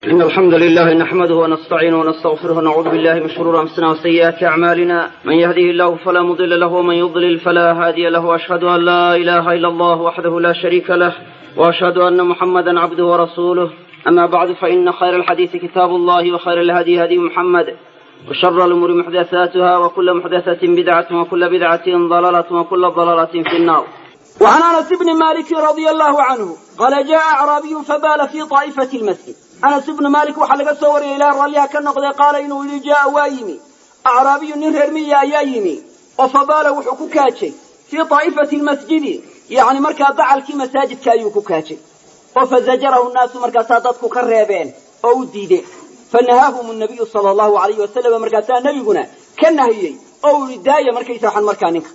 إن الحمد لله نحمده ونستعينه ونستغفره ونعوذ بالله من شرور أنفسنا وسيئات أعمالنا من يهده الله فلا مضل له ومن يضلل فلا هادي له وأشهد أن لا إله إلا الله وحده لا شريك له وأشهد أن محمدا عبده ورسوله أما بعد فإن خير الحديث كتاب الله وخير الهدي هدي محمد وشر الأمور محدثاتها وكل محدثة بدعة وكل بدعة ضلالة وكل ضلالة في النار وعن انس بن مالك رضي الله عنه قال جاء اعرابي فبال في طائفه المسجد انس بن مالك waxaa laga soo wariyay ilaa raalliha ka noqday qaala inuu yidhi jaa waa yimi acraabiyu nin reer miya ayaa yimi oo fabaala wuxuu ku kaajay fii طaa'ifati lmasjidi yacni markaa dacalkii masaajidka ayuu ku kaajay oo fazajarahu nnaasu markaasaa dadku ka reebeen oo u diideen fanahaahum nabiyu sala allahu alayhi wasalam markaasaa nebiguna ka nahiyey oo uu yihi daaya markaysa waxan markaa ninka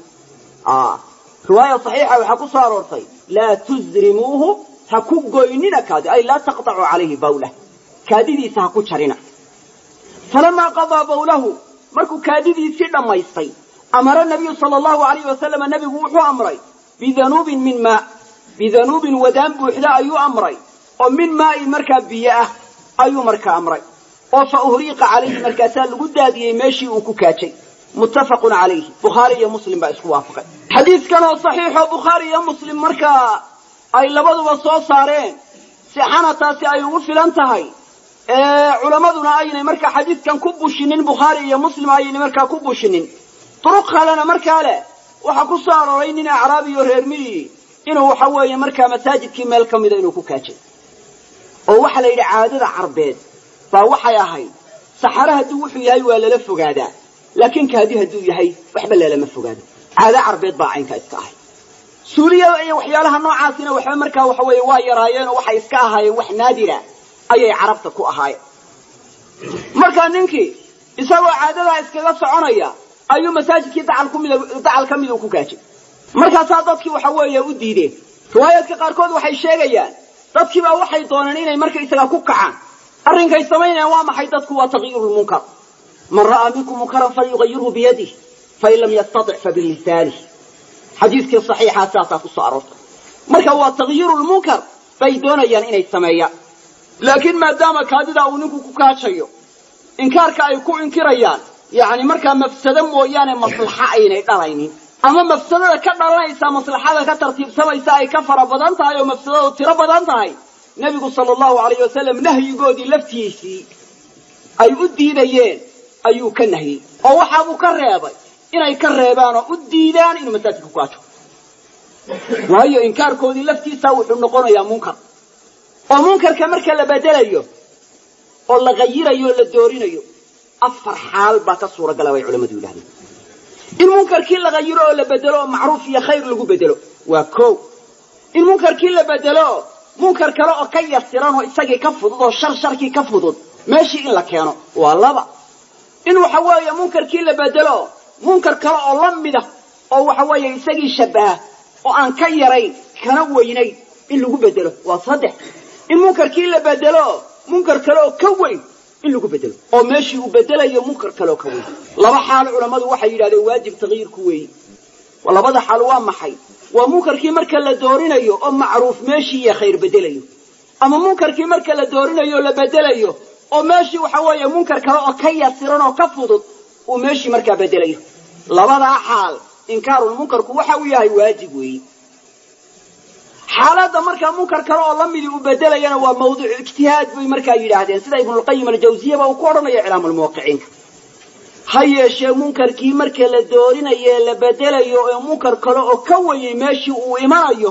riwaaya saxiixa waxaa ku soo aroortay laa tuzrimuuhu ha ku goynina kaadi ay laa taqطacu calayhi bawlah kaadidiisa ha ku jarina falamaa qadaa bawlahu markuu kaadidiisii dhammaystay amara nabiyu sala allahu alayhi wasalama nebigu wuxuu amray bidanuubin min maa bidanuubin wadaan buuxda ayuu amray oo min maa'in markaa biyo ah ayuu markaa amray oo fa uhriiqa calayhi markaasaa lagu daadiyey meeshii uu ku kaajay muttafaqun calayhi bukhaari iyo muslim baa isku waafaqay xadiidkan oo saxiixoo bukhaari iyo muslim markaa ay labaduba soo saareen sixana taasi ay ugu filan tahay culammaduna aynay markaa xadiidkan ku bushinin bukhaari iyo muslim aynay markaa ku bushinin duruq kalena markaa leh waxaa ku soo arooray nin acraabiyo reer miyi inuu waxa weeye markaa masaajidkii meel ka mida inuu ku kaajay oo waxaa la yidhi caadada carbeed baa waxay ahayd saxare hadduu wuxuu yahay waa lala fogaadaa laakiin kaadi hadduu yahay waxba lalama fogaado caado carbeed baa caynkaa iska ahay suuliya iyo waxyaalaha noocaasina waxba markaa waxa weeye waa yaraayeen oo waxay iska ahaayeen wax naadira ayay carabta ku ahaayeen markaa ninkii isagoo caadadaa iskaga soconaya ayuu masaajidkii dacal kumid dacal ka miduu ku gaajay markaasaa dadkii waxa weeye u diideen riwaayaadka qaarkood waxay sheegayaan dadkiibaa waxay dooneen inay markaysaga ku kacaan arrinkay samaynayaan waa maxay dadku waa takyiirulmunkar man ra'aa minkum munkaran falyugayirhu biyadih fain lam yastatic fabilisanih xadiiskii saxiixaa saasaa ku soo aroortay marka waa takyiiru lmunkar bay doonayaan inay sameeyaan laakiin maadaama kaadida uu ninku ku kaajayo inkaarka ay ku inkirayaan yacni markaa mafsado mooyaane maslaxa aynay dhalaynin ama mafsadada ka dhalanaysa maslaxada ka tartiibsamaysa ay ka fara badan tahay oo mafsadadu tiro badan tahay nebigu sala allahu alayh wasalam nahyigoodii laftiisii ay u diidayeen ayuu ka nahiyey oo waxaabuu ka reebay inay ka reebaan oo u diidaan inuu masaajidka ku kaajo waayo inkaarkoodii laftiisa wuxuu noqonayaa munkar oo munkarka marka la bedelayo oo la qayirayo o la doorinayo afar xaal baa ka suuragala bay culamadu yidhahdeen in munkarkii la qayiro oo la bedelo oo macruuf iyo khayr lagu bedelo waa ko in munkarkii la bedelo munkar kale oo ka yasiran oo isagii ka fudud oo shar sharkii ka fudud meeshii in la keeno waa laba in waxa weeye munkarkii la bedelo munkar kale oo la mida oo waxa weeye isagii shabaha oo aan ka yarayn kana weynayn in lagu bedelo waa saddex in munkarkii la bedelo munkar kale oo ka weyn in lagu bedelo oo meeshii uu bedelayo munkar kale oo ka weyn laba xaalo culammadu waxay yidhahdeen waajib takyiirku weeyi labada xaal waa maxay waa munkarkii marka la doorinayo oo macruuf meeshii iyo khayr bedelayo ama munkarkii marka la doorinayo oo la bedelayo oo meeshii waxa weeye munkar kale oo ka yasiran oo ka fudud uu meeshii markaa bedelayo labadaa xaal inkaarulmunkarku waxa uu yahay waajib weeyi xaaladda markaa munkar kale oo lamidii uu bedelayana waa mawduuc ijtihaad bay markaa yidhaahdeen sida ibnulqayim aljawziyaba uu ku odhanaya iclaamulmuwaqiciinka ha yeeshee munkarkii marka la doorinayo ee la bedelayo ee munkar kale oo ka weyay meeshii uu imanayo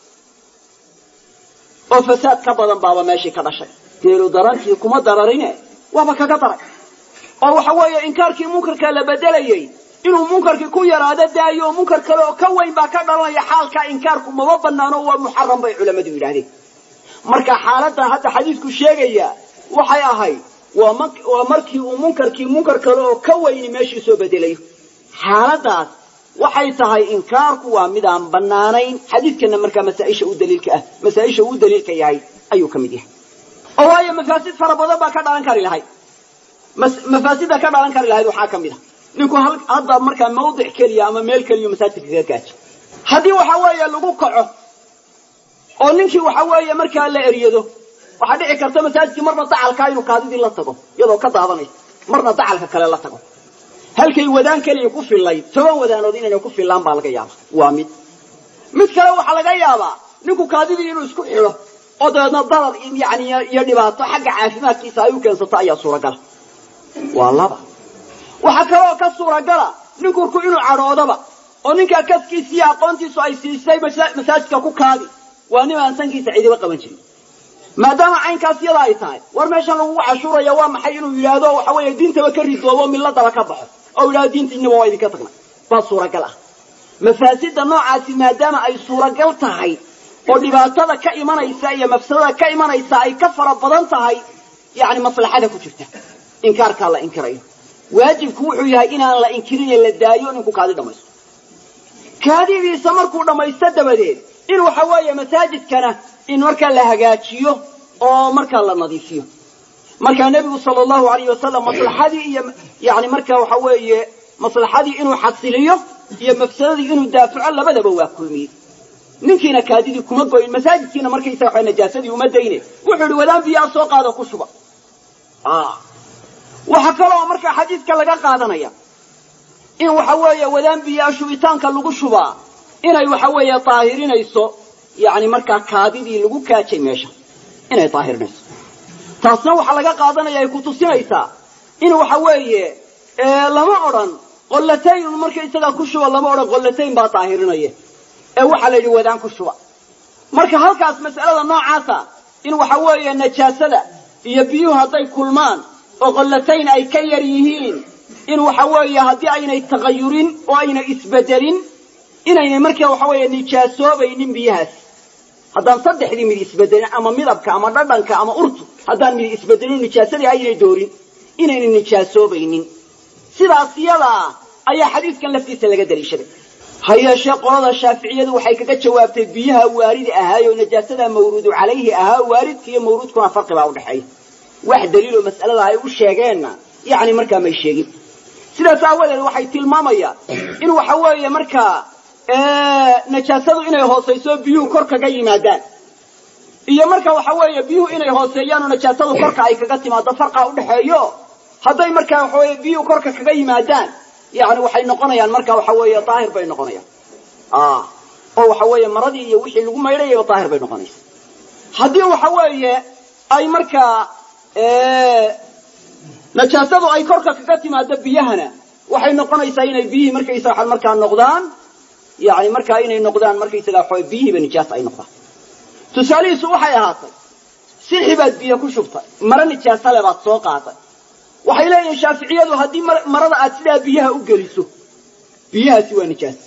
oo fasaad ka badan baaba meeshii ka dhashay geelu darantii kuma dararine waaba kaga daray oo waxa weeye inkaarkii munkarka la bedelayey inuu munkarkii ku yaraado daayo oo munkar kale oo ka weyn baa ka dhalanaya xaalkaa inkaarku mama banaano waa muxaram bay culammadu yidhahdeen marka xaaladan hadda xadiidku sheegaya waxay ahayd waa markii uu munkarkii munkar kale oo ka weyni meeshii soo bedelayo xaaladaas waxay tahay inkaarku waa midaan banaanayn xadiidkana markaa masaaisha u daliilka ah masaaisha uu daliilka yahay ayuu ka mid yahay oo waayo mafaasid fara badan baa ka dhalan kari lahayd mafaasida ka dhalan kari lahayd waxaa ka mid a ninku hadda markaa mawdic keliya ama meel keliya masaajidka kaga gaajo haddii waxa weeye lagu kaco oo ninkii waxa weeye markaa la eryado waxaa dhici karta masaajidkii marna dacalkaa inuu kaadidii la tago iyadoo ka daadanaysa marna dacalka kale la tago halkay wadaan keliya ku fillayd toban wadaanood inayna ku fillaan baa laga yaaba waa mid mid kale waxaa laga yaabaa ninku kaadidii inuu isku xidho oo dabeedna darar yani iyo dhibaato xagga caafimaadkiisa ay u keensato ayaa suuragala waa laba waxaa kaleoo ka suuragala ninkurku inuu cadhoodaba oo ninkaa kaskiisa iyo aqoontiisu ay siisay masaajidka ku kaadi waa nin aan sankiisa cidiba qaban jirin maadaama caynkaas yada ay tahay war meeshan lagugu cashuuraya waa maxay inuu yidhaahdo waxa weeye diintaba ka ridoobo milladaba ka baxo oo yidhahdo diintiinaba waa idinka tagnay baa suuragal ah mafaasida noocaasi maadaama ay suuragal tahay oo dhibaatada ka imanaysa iyo mafsadada ka imanaysa ay ka fara badan tahay yani maslaxada ku jirta inkaarkaa la inkirayo waajibku wuxuu yahay inaan la inkirine la daayo ninku kaadi dhamaysto kaadidiisa markuu dhammaysto dabadeed in waxa weeye masaajidkana in markaa la hagaajiyo oo markaa la nadiifiyo markaa nebigu sala allahu alayh wasalam maslaxadii iyo yani marka waxa weeye maslaxadii inuu xasiliyo iyo mafsadadii inuu daafaco labadaba waa kulmiyey ninkiina kaadidii kuma goyin masaajidkiina markaysaga waxa najaasadii uma dayne wuxuu yihi wadaan biyaa soo qaado ku shuba waxaa kaloo markaa xadiidka laga qaadanaya in waxa weeye wadaan biyaa shubitaanka lagu shubaa inay waxa weeye daahirinayso yani markaa kaadidii lagu kaajay meesha inay daahirinayso taasna waxaa laga qaadanaya ay kutusinaysaa in waxa weeye lama odhan qollatayn markaysagaa ku shuba lama odhan qollatayn baa daahirinaya ee waxaa la yidhi wadaan ku shuba marka halkaas mas'alada noocaasa in waxa weeye najaasada iyo biyuhu hadday kulmaan oo qollatayn ay ka yar yihiin in waxa weeye haddii aynay tagayurin oo aynay isbedelin inaynay markaa waxa weeye nijaasoobaynin biyahaas haddaan saddexdii mid isbedelin ama midabka ama dhadhanka ama urtu haddaan mid isbedelin nijaasadii aynay doorin inaynay nijaasoobaynin sidaas yadaa ayaa xadiidkan laftiisa laga daliishaday ha yeeshee qolada shaaficiyadu waxay kaga jawaabtay biyaha waaridi ahaay oo najaasada mawruudu calayhi ahaa waaridka iyo mawruudkuna farqi baa udhexeeya wax daliiloo mas'alada ay u sheegeenna yani markaa may sheegin sidaas aawadeed waxay tilmaamayaan in waxa weeye markaa najaasadu inay hoosayso biyuhu kor kaga yimaadaan iyo marka waxa weeye biyuhu inay hooseeyaan oo najaasadu korka ay kaga timaado farqa udhexeeyo hadday markaa waxa weye biyuhu korka kaga yimaadaan yani waxay noqonayaan marka waxa weeye daahir bay noqonayaan oo waxa weeye maradii iyo wixii lagu maydhayaba daahir bay noqonaysa haddii waxa weeye ay markaa najaasadu ay korka kaga timaado biyahana waxay noqonaysaa inay biyihii markaysa waxaa markaa noqdaan yani markaa inay noqdaan markaysaga waxa biyihiiba nijaas ay noqdaan tusaalihiisu waxay ahaatay sixi baad biyo ku shubtay maro nijaasale baad soo qaaday waxay leeyihiin shaaficiyadu haddii marada aad sidaa biyaha u geliso biyahaasi waa nijaas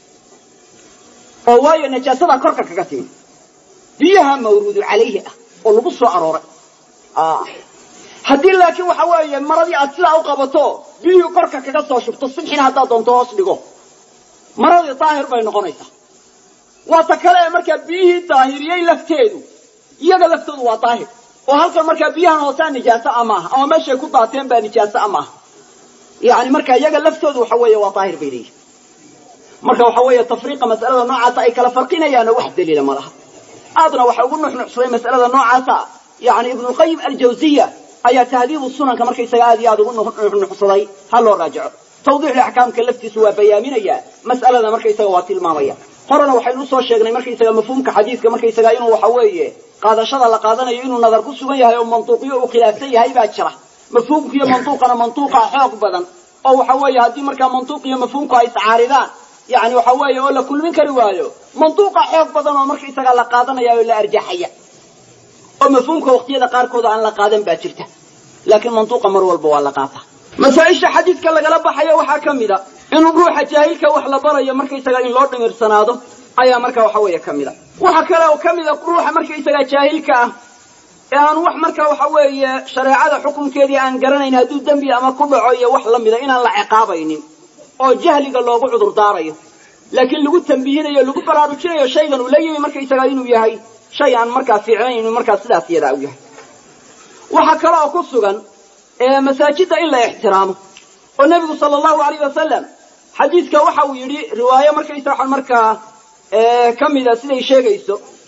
oo waayo najaasadaa korka kaga timi biyaha mawruudu calayhi ah oo lagu soo arooray haddii laakiin waxa weeye maradii aad sidaa u qabato biyihii korka kaga soo shubto sixina haddaad doonto hoos dhigo maradii daahir bay noqonaysaa waa ta kale ee markaa biyihii daahiriyey lafteedu iyaga laftoodu waa daahir oo halkan markaa biyahan hoosaa nijaaso a maaha ama meeshay ku daateen baa nijaaso a maaha yani marka iyaga laftoodu waxa weeye waa daahir bay leeyihin marka waxa weeye tafriiqa mas'alada noocaasa ay kala farqinayaanoo wax daliila ma laha aadna waxa ugu nuxnuxsaday mas'alada noocaasa yani ibnulqayim aljawziya ayaa tahdiibu sunanka markaysaga aad iyo aad ugu nuxnuxsaday ha loo raajico tawdiixul axkaamka laftiisu waa bayaaminaya mas'alada markaysaga waa tilmaamaya horena waxaynu usoo sheegnay markaysaga mafhuumka xadiidka markaysaga inuu waxa weeye qaadashada la qaadanayo inuu nadar ku sugan yahay oo mantuuqiyo uu khilaafsan yahay baa jira mafhuumku iyo mantuuqana mantuuqa xoog badan oo waxa weeye haddii markaa mantuuq iyo mafhuumku ay iscaaridaan yani waxa weeye oo la kulmin kari waayo mantuuqa xoog badan oo markaysaga la qaadanaya oo la arjaxaya oo mafhuumka waqtiyada qaarkood aan la qaadan baa jirta laakiin mantuuqa mar walba waa la qaata masaaisha xadiidka lagala baxayo waxaa ka mid a in ruuxa jaahilka wax la barayo markaysaga in loo dhimirsanaado ayaa marka waxa weeye ka mid a waxa kale oo ka mid a ruuxa markaysaga jaahilka ah ee aan wax marka waxa weeye shareecada xukunkeedii aan garanayn hadduu dembi ama ku dhaco iyo wax la mida inaan la ciqaabaynin oo jahliga loogu cudur daarayo laakiin lagu tambihinayo lagu baraarujinayo shaygan uu la yimi markaysaga inuu yahay shay aan markaa fiicnayn inuu markaa sidaas yadaa u yahay waxaa kale oo ku sugan masaajidda in la ixtiraamo oo nebigu sala allahu alayh wasalam xadiidka waxa uu yidhi riwaayo markaysa waxaan markaa ka mida siday sheegayso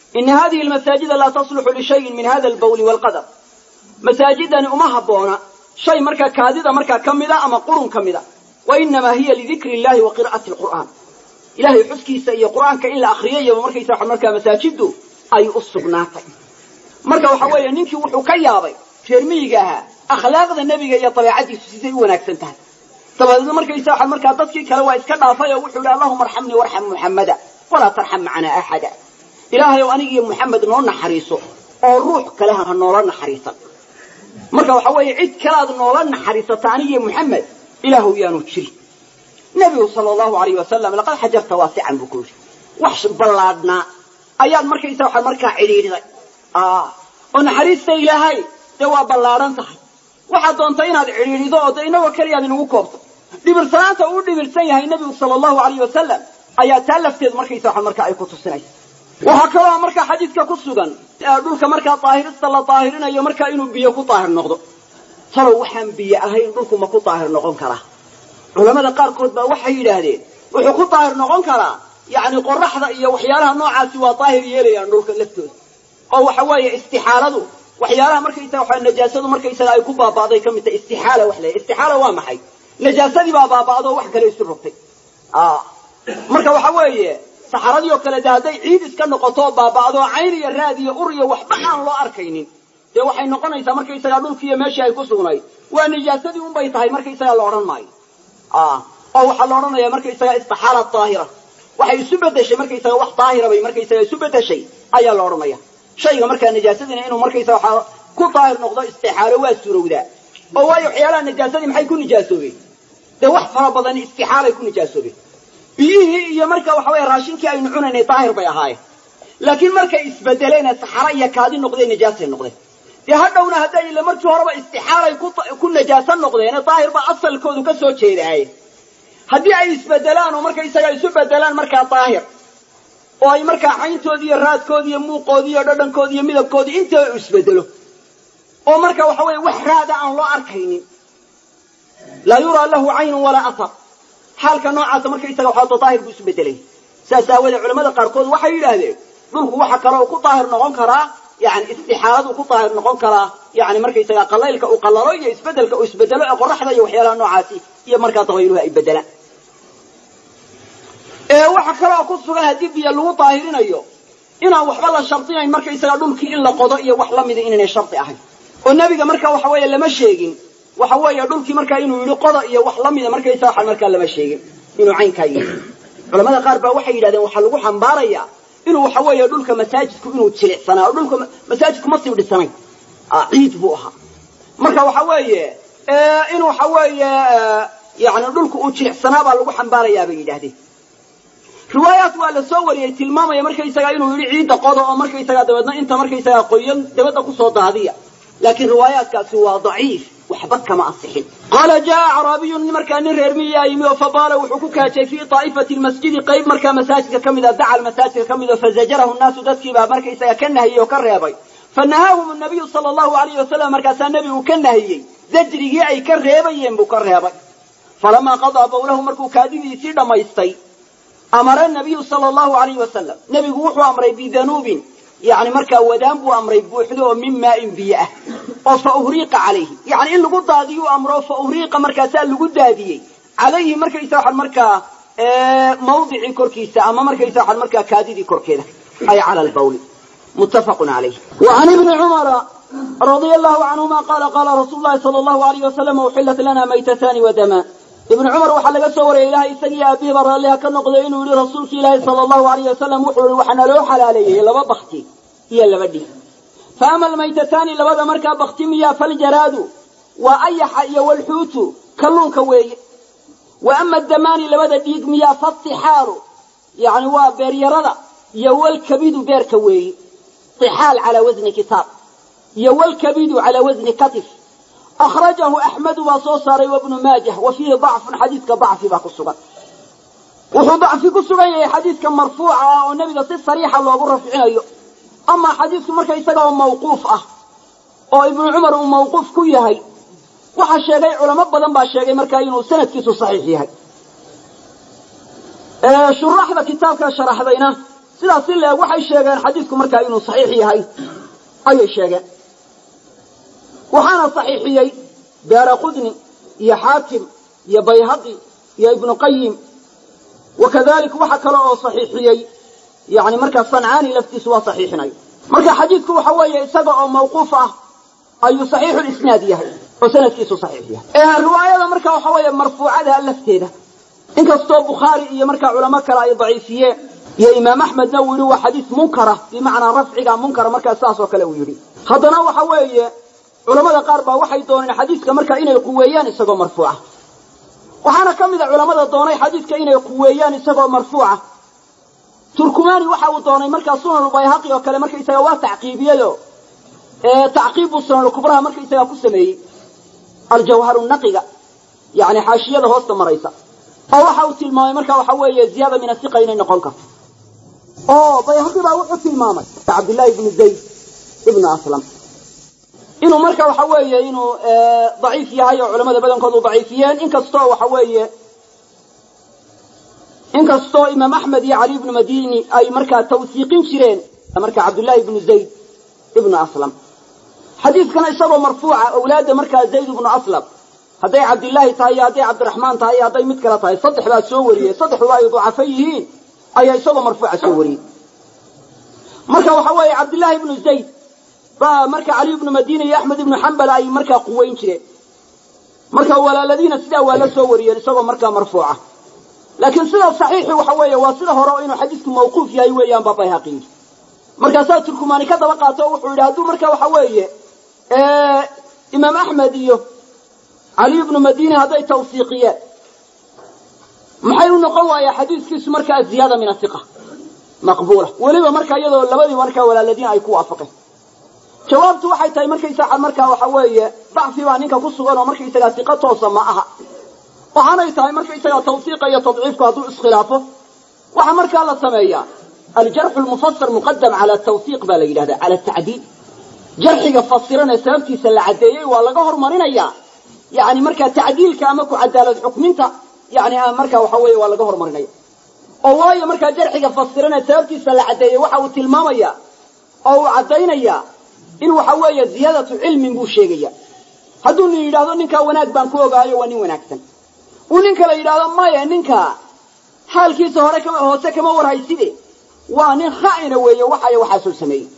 ina hadihi almasaajida laa tasluxu lishayin min hada albawli waalqadar masaajidani uma habboona shay markaa kaadida markaa ka mida ama qurun ka mida wa inamaa hiya lidikri illahi wa qira'ati alqur'aan ilahay xuskiisa iyo qur'aanka in la akriyayaba markaysa waxa markaa masaajiddu ay u sugnaatay marka waxa weeye ninkii wuxuu ka yaabay reer miyiga ahaa akhlaaqda nebiga iyo dabeecadiisu siday u wanaagsan tahay dabadeedna markaysa waxa markaa dadkii kale waa iska dhaafay oo wuxuu yihi allahuma arxamnii warxam muxammada walaa tarxam macanaa axada ilaahay ow aniga iyo muxamed noo naxariiso oo ruux kale ha noola naxariisan marka waxa weeye cid kalead noola naxariisata anigiyo muxamed ilaahu yaanu jirin nebigu sala allahu alayh wasalam laqad xajarta waasican buu ku yidhi wax ballaadhnaa ayaad markaysa waxa markaa cidhiidhiday oo naxariista ilaahay dee waa ballaadhan tahay waxaad doonta inaad cidhiidhido oo de inagoo keliyaad inugu koobto dhibirsanaanta uu dhibirsan yahay nebigu sala allahu alayh wasalam ayaa taa lafteedu markaysa waxa markaa ay ku tusinaysa waxaa kaloo markaa xadiidka ku sugan dhulka markaa daahirista la daahirinayo markaa inuu biyo ku daahir noqdo talow waxaan biyo ahayn dhulku ma ku daahir noqon karaa culamada qaarkood baa waxay yidhaahdeen wuxuu ku daahir noqon karaa yacni qoraxda iyo waxyaalaha noocaasi waa daahir yeelayaan dhulka laftooda oo waxa weeye istixaaladu waxyaalaha markaysaga waxa najaasadu markaysaga ay ku baaba'day ka mid tahay istixaala wax leeyahay istixaala waa maxay najaasadii baa baaba'do wax kale isu rogtay marka waxa weeye saxaradii oo kale de hadday ciid iska noqoto baaba'do cayn iyo raad iyo ur iyo waxba aan loo arkaynin dee waxay noqonaysaa markaysagaa dhulkiiyo meeshii ay ku sugnayd waa nijaasadii unbay tahay markaysagaa la odhan maayo oo waxaa la odhanaya markaysaga istixaala daahira waxay isu bedeshay markaysaga wax daahira bay markaysaga isu bedeshay ayaa la odhanaya shayga markaa najaasadina inuu markaysaga waxaa ku daahir noqdo istixaalo waa suurowdaa oo waayo waxyaalaha najaasadii maxay ku nijaasoobeen dee wax fara badan istixaalay ku nijaasoobeen biyihii iyo marka waxa weye raashinkii aynu cunaynay daahir bay ahaayeen laakiin markay isbedeleen saxara iyo kaadi noqdeen najaasay noqdeen dee hadhowna hadday ila markii horeba istixaalay ku najaaso noqdeen daahir ba asalkoodu ka soo jeedaaye haddii ay isbedelaan oo markaysaga isu bedelaan markaa daahir oo ay markaa cayntoodii iyo raadkoodii iyo muuqoodii iyo dhadhankoodii iyo midabkoodii inta isbedelo oo marka waxa weeye wax raada aan loo arkaynin laa yuraa lahu caynun walaa athar xaalka noocaasa markaysaga waxaa daahir buu isu bedelay saas aawoodee culamada qaarkood waxay yidhaahdeen dhulku waxa kale oo ku daahir noqon karaa yani istixaaladu ku daahir noqon karaa yani markaysaga qalaylka uu qalalo iyo isbedelka uu isbedelo ee qoraxda iyo waxyaalaha noocaasi iyo markaa dabayluhu ay bedelaan waxa kale oo ku sugan haddii biyo lagu daahirinayo inaan waxba la shardinayn markaysaga dhulkii in la qodo iyo wax lamida inaynay shardi ahayn oo nebiga marka waxa weeye lama sheegin waxa weeye dhulkii markaa inuu yidhi qoda iyo wax lamida markaysa waxa markaa lama sheegin inuu caynkaa yidhi culamada qaar baa waxay yidhahdeen waxaa lagu xambaarayaa inuu waxa weeye dhulka masaajidku inuu jilicsanaa oo dhulka masaajidku ma sii dhisanayn ciid buu ahaa marka waxa weeye in waxa weeye yani dhulku uu jilicsanaa baa lagu xambaarayaa bay yidhahdeen riwaayaat waa la soo wariyey tilmaamaya markaysaga inuu yidhi ciidda qoda oo markaysaga dabeedna inta markaysaga qoyan dabadda kusoo daadiya laakiin riwaayaatkaasi waa daciif waxba kama asixin qaala jaa acraabiyun markaa nin reer miyaa yimi oo fabaala wuxuu ku kaajay fii daa'ifati lmasjidi qayb markaa masaajidka ka mida dacal masaajidka ka mid o fazajarahu nnaasu dadkiibaa markaysaga ka nahiyey oo ka reebay fanahaahum nabiyu sala allahu alayhi wasalam markaasaa nebigu ka nahiyey zajrigii ay ka reebayeen buu ka reebay falamaa qadaa bawlahu markuu kaadidiisii dhammaystay amara nabiyu sala allahu alayhi wasalam nebigu wuxuu amray bidanuubin yani markaa wadaan buu amray buuxdo oo min maain biyo ah oo fa uhriiqa calayhi yani in lagu daadiyuu amro fa uhriiqa markaasaa lagu daadiyey calayhi markaysa waxaan markaa mawdicii korkiisa ama markaysa waxaan markaa kaadidii korkeeda ay cala lbawli muttafaqun calayh wa can ibni cumara radia allahu canhuma qaala qaala rasuulu llahi sala allahu alayh wasalam uxillat lana maytatani wadamaan ibnu cumar waxaa laga soo wariyay ilahay isagii aabihiba raalliha ka noqday inuu yihi rasuulki ilaahi sala allahu alayh wasalam wuxuu yihi waxaana loo xalaaleeyey laba bakti iyo laba dhig fa ama almaytataani labada markaa bakti miyaa faljaraadu waa ayaxa iyo walxuutu kalluunka weeye wa ama damaani labada dhiig miyaa fatixaalu yani waa beeryarada iyo walkabidu beerka weeye ixaal calaa wasni kitaab iyo walkabidu calaa wasni katif akhrajahu axmedu baa soo saaray wabnu maajah wa fiihi dacfun xadiidka dacfi baa ku sugan wuxuu dacfi ku sugan yahay xadiidka marfuuca ah oo nebiga si sariixa loogu rafcinayo amaa xadiidku marka isaga oo mawquuf ah oo ibnu cumar uu mawquuf ku yahay waxaa sheegay culamo badan baa sheegay markaa inuu sanadkiisu saxiix yahay shuraxda kitaabka sharaxdayna sidaas in leeg waxay sheegeen xadiidku markaa inuu saxiix yahay ayay sheegeen waxaana saxiixiyey daara qudni iyo xaakim iyo bayhaqi iyo ibnu qayim wakadalik waxa kale oo saxiixiyey yani markaa sancaani laftiisu waa saxiixinay marka xadiidku waxa weeye isaga oo mawquuf ah ayuu saxiixulisnaad yahay oo sanadkiisu saxiix yahay riwaayada marka waxa weeye marfuucada lafteeda inkastoo bukhaari iyo markaa culamo kale ay daciifiyeen iyo imaam axmedna uu yidhi waa xadiis munkara bimacnaa rafciga munkara markaa saas oo kale uu yidhi haddana waxa weeye culamada qaar baa waxay dooneen xadiiska marka inay quweeyaan isagoo marfuuca waxaana ka mid a culamada doonay xadiidka inay quweeyaan isagoo marfuuca turkumani waxa uu doonay markaa sunanulbayhaqi oo kale markaisaga waa tacqiibiyeyo tacqiib buu sunanulkubraha markaisaga ku sameeyey aljawharu naqiga yani xaashiyada hoosta maraysa oo waxa uu tilmaamay marka waxa weeye ziyaada min asiqa inay noqon karto oo bayhaqi baa wuxuu tilmaamay cabdillahi ibnu zayd ibnu aslam inuu marka waxa weeye inuu daciif yahay oo culamada badankoodu daciifiyeen inkastoo waxa weeye inkastoo imaam axmed iyo cali ibnu madini ay markaa tawsiiqin jireen marka cabdullahi ibnu zayd ibnu aslam xadiidkana isagoo marfuuca awlaadda markaa zayd ibnu aslam hadday cabdillaahi tahay iyo hadday cabdiraxmaan tahay iyo hadday mid kale tahay saddex baa soo wariyey saddexduba ay ducafo yihiin ayaa isagoo marfuuca soo wariyey marka waxa weeye cabdillaahi ibnu zayd baa marka cali ibnu madina iyo axmed ibnu xambal ay markaa quweyn jireen marka walaaladiina sidaa waa la soo wariyeen isagoo markaa marfuuca laakiin sida saxiixi waxa weeye waa sida hore oo inuu xadiisku mawquuf yahay weeyaan baa bayhaqi yidhi markaasaa turkumaani ka daba qaato o wuxuu yidhi hadduu marka waxa weeye imaam axmed iyo cali ibnu madini hadday tawsiiqiyeen maxay u noqon waaya xadiiskiisu markaa ziyaada min asiqa maqbuula weliba marka iyadoo labadii markaa walaaladiin ay ku waafaqeen jawaabtu waxay tahay markaysaa markaa waxa weeye dacfi baa ninka ku sugan oo markaysagaa siqa toosa ma aha waxaanay tahay markaysagaa tawsiiqa iyo tadciifku hadduu iskhilaafo waxaa markaa la sameeyaa aljarxu lmufasar muqadam cala tawsiiq baa la yidhahda cala tacdiid jarxiga fasiran ee sababtiisa la caddeeyey waa laga hormarinayaa yani markaa tacdiilka ama ku cadaalad xukminta yani markaa waxa weeye waa laga hormarinaya oo waayo markaa jarxiga fasiran ee sababtiisa la caddeeyey waxa uu tilmaamaya oo uu caddaynayaa in waxa weeye ziyaadatu cilmin buu sheegaya hadduu nin yidhahdo ninkaa wanaag baan ku ogaayo waa nin wanaagsan uu nin kale yidhaahdo maya ninka xaalkiisa hore kama hoose kama warhayside waa nin kha'ina weeye waxayo waxaasoo sameeyey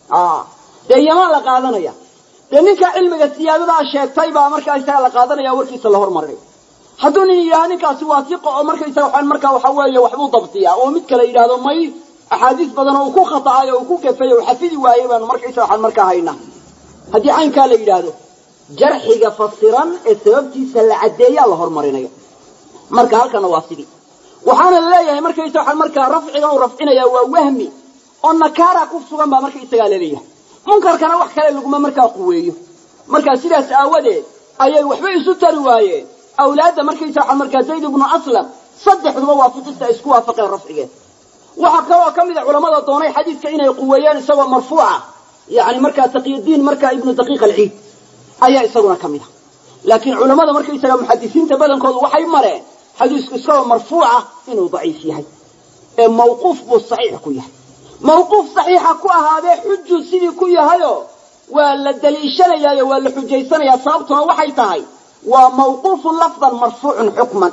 dee yamaan la qaadanaya dee ninka cilmiga siyaadadaa sheegtay baa markaa isaga la qaadanaya warkiisa la hormarinaya hadduu nin yidhahdo ninkaasi waa siqa oo markaysaga waxaan markaa waxa weeye waxbuu dabtiyaa oo mid kale yidhaahdo may axaadiis badan oo uu ku khata'ay oo uu ku gafay oo xafidi waayey baanu markaysaga waxaan markaa haynaa haddii caynkaa la yidhaahdo jarxiga fasiran ee sababtiisa la caddeeyaa la hormarinaya marka halkana waa sidii waxaana la leeyahay markaysa waxaan markaa rafciga uu rafcinaya waa wahmi oo nakaara ku sugan baa markaysagaa laleeyahay munkarkana wax kale laguma markaa quweeyo markaa sidaas aawadeed ayay waxba isu tari waayeen awlaadda markaysa waxaan markaa zayd ibnu aslam saddexduba waafiqista ay isku waafaqeen rafcigeed waxaa kaloo ka mid a culamada doonay xadiidka inay quweeyeen isagoo marfuuca yani markaa taqiyadiin markaa ibnu daqiiq alciid ayaa isaguna ka mid a laakiin culamada markaysaga muxadisiinta badankoodu waxay mareen xadiisku isagoo marfuuca inuu daciif yahay ee mawquuf buu saxiix ku yahay mawquuf saxiixa ku ahaadee xuju sidii ku yahayo waa la daliishanayaayo waa la xujaysanayaa sababtuna waxay tahay waa mawquufun lafdan marfuucun xukman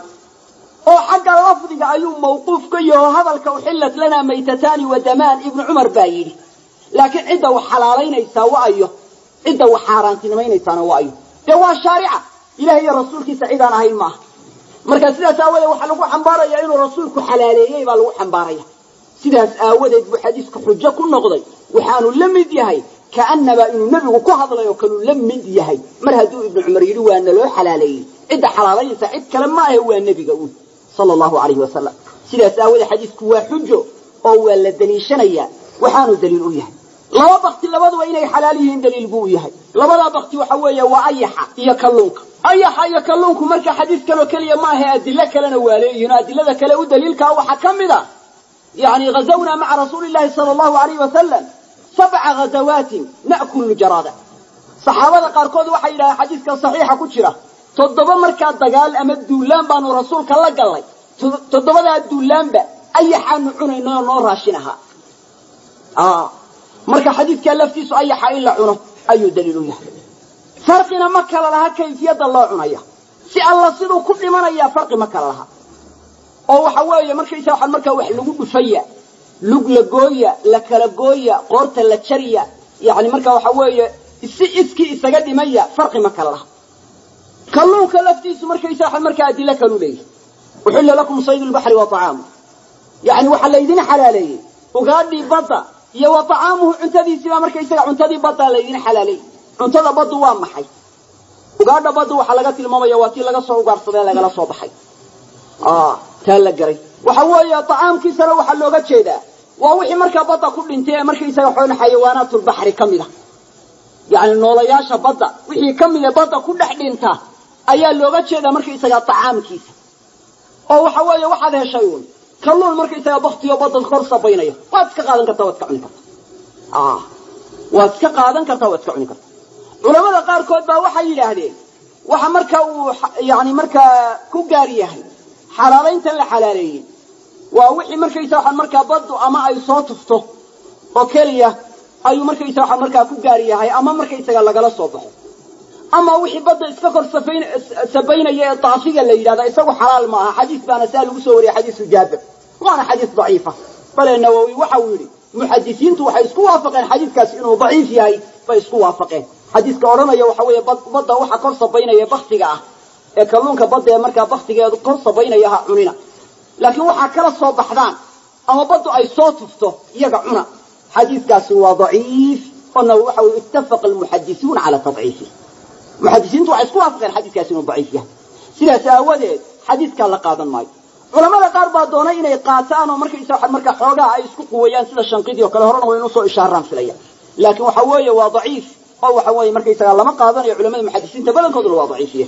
oo xagga lafdiga ayuu mawquuf ka yaho hadalka uxillat lanaa maytataani wa damaan ibnu cumar baa yidhi laakiin cidda wax xalaalaynaysaa wa ayo cidda wax xaaraantinimaynaysaana wa ayo dee waa shaarica ilaah iyo rasuulkiisa cidaan ahayn maaha marka sidaas aawadeed waxaa lagu xambaaraya inuu rasuulku xalaaleeyey baa lagu xambaaraya sidaas aawadeed buu xadiisku xujo ku noqday waxaanu la mid yahay kaanaba inuu nebigu ku hadlay oo kaluu la mid yahay mar hadduu ibnu cumar yidhi waa naloo xalaaleeyey cidda xalaalaynaysa cid kale ma ahe waa nebiga uun sala allahu alayhi wasalam sidaas aawadeed xadiisku waa xujo oo waa la daliishanayaa waxaanu daliil u yahay laba bakti labaduba inay xalaal yihiin daliil buu u yahay labadaa bakti waxa weeye waa ayaxa iyo kalluunka ayaxa iyo kalluunku marka xadiiskan oo keliya ma ahe adilo kalena waa leeyihin adilada kale u daliilkaa waxaa ka mid a yani ghazawnaa maca rasuuli llahi sala allahu alayh wasalam sabca ghazawaatin na'kulu jaraada saxaabada qaarkood waxay yidhahdeen xadiiskan saxiixa ku jira toddoba markaa dagaal ama duulaan baanu rasuulka la gallay toddobadaa duulaanba ayaxaanu cunayna oo noo raashin ahaa marka xadiidkaa laftiisu ayaxa in la cuno ayuu daliil u yahay farqina ma kala laha kayfiyadda loo cunaya si alla siduu ku dhimanayaa farqi ma kala laha oo waxa weeye markaysa waxaa markaa wax lagu dhufaya lug la gooya la kala gooya qoorta la jariya yani marka waxa weeye si iskii isaga dhimaya farqi ma kala laha kalluunka laftiisu markaysa waxa markaa adilo kalu leeyahy uxilla lakum saydu lbaxri wa طacaamu yani waxaa laydin xalaaleeyey ugaadhii badda iyo wa طacaamuhu cuntadiisiibaa markaysaga cuntadii baddaa laydin xalaaleeyey cuntada baddu waa maxay ugaadha baddu waxaa laga tilmaamaya waa tii laga soo ugaarsadee lagala soo baxay taa la garay waxa weeye طacaamkiisana waxaa looga jeedaa waa wixii markaa badda ku dhintay ee markaysaga xoon xayawaanaatulbaxri ka mid a yani noolayaasha badda wixii ka mid ee badda ku dhex dhinta ayaa looga jeedaa markaysaga طacaamkiisa oo waxa weeye waxaad heshay uun kalluun markaysaga baktiyo badda kor sabaynayo waad iska qaadan kartaa waad iska cuni kartaa waad iska qaadan kartaa waad iska cuni kartaa culamada qaarkood baa waxay yidhaahdeen waxa marka uu yani markaa ku gaar yahay xalaalayntan la xalaaleeyey waa wixii markaysa waxaan markaa baddu ama ay soo tufto oo keliya ayuu markaysa waxaan markaa ku gaar yahay ama markaysaga lagala soo baxo ama wixii badda iska kor safayn sabaynaya ee daafiga la yidhahda isagu xalaal ma aha xadiis baana saa lagu soo wariyay xadiisu jaabir waana xadiis daciifa bale nawowi waxa uu yidhi muxadisiintu waxay isku waafaqeen xadiiskaasi inuu daciif yahay bay isku waafaqeen xadiiska odhanaya waxa weeye badda waxa kor sabaynaya baktiga ah ee kalluunka badda ee markaa baktigeedu kor sabaynaya ha cunina laakiin waxaa kala soo baxdaan ama baddu ay soo tufto iyaga cuna xadiiskaasi waa daciif ona waxa wy ittafaqa almuxadisuuna cala tadciifi muxadisiintu waxay isku waafaqeen xadiiskaasi inuu daciif yahay sidaas aawadeed xadiiskaa la qaadan maayo culamada qaar baa doonay inay qaataan oo markaysa markaa xoogaha ay isku quweeyaan sida shanqidii oo kale horena waynu soo ishaaraan filaya laakiin waxa weeye waa daciif oo waxa weeye markaysaga lama qaadanayo culamada muxadisiinta badankooduna waa daciifiye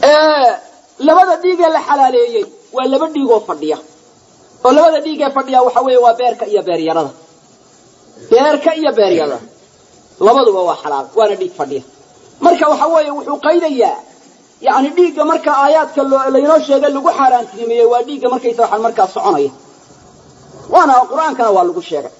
labada dhiigee la xalaaleeyey waa laba dhiigoo fadhiya oo labada dhiigee fadhiya waxa weeye waa beerka iyo beeryarada beerka iyo beeryarada labaduba waa xalaal waana dhiig fadhiya marka waxa weeye wuxuu qaydayaa yani dhiigga marka aayaadka laynoo sheegay lagu xaaraantinimeeyey waa dhiigga markaysa waxaan markaa soconaya waana qur-aankana waa lagu sheegay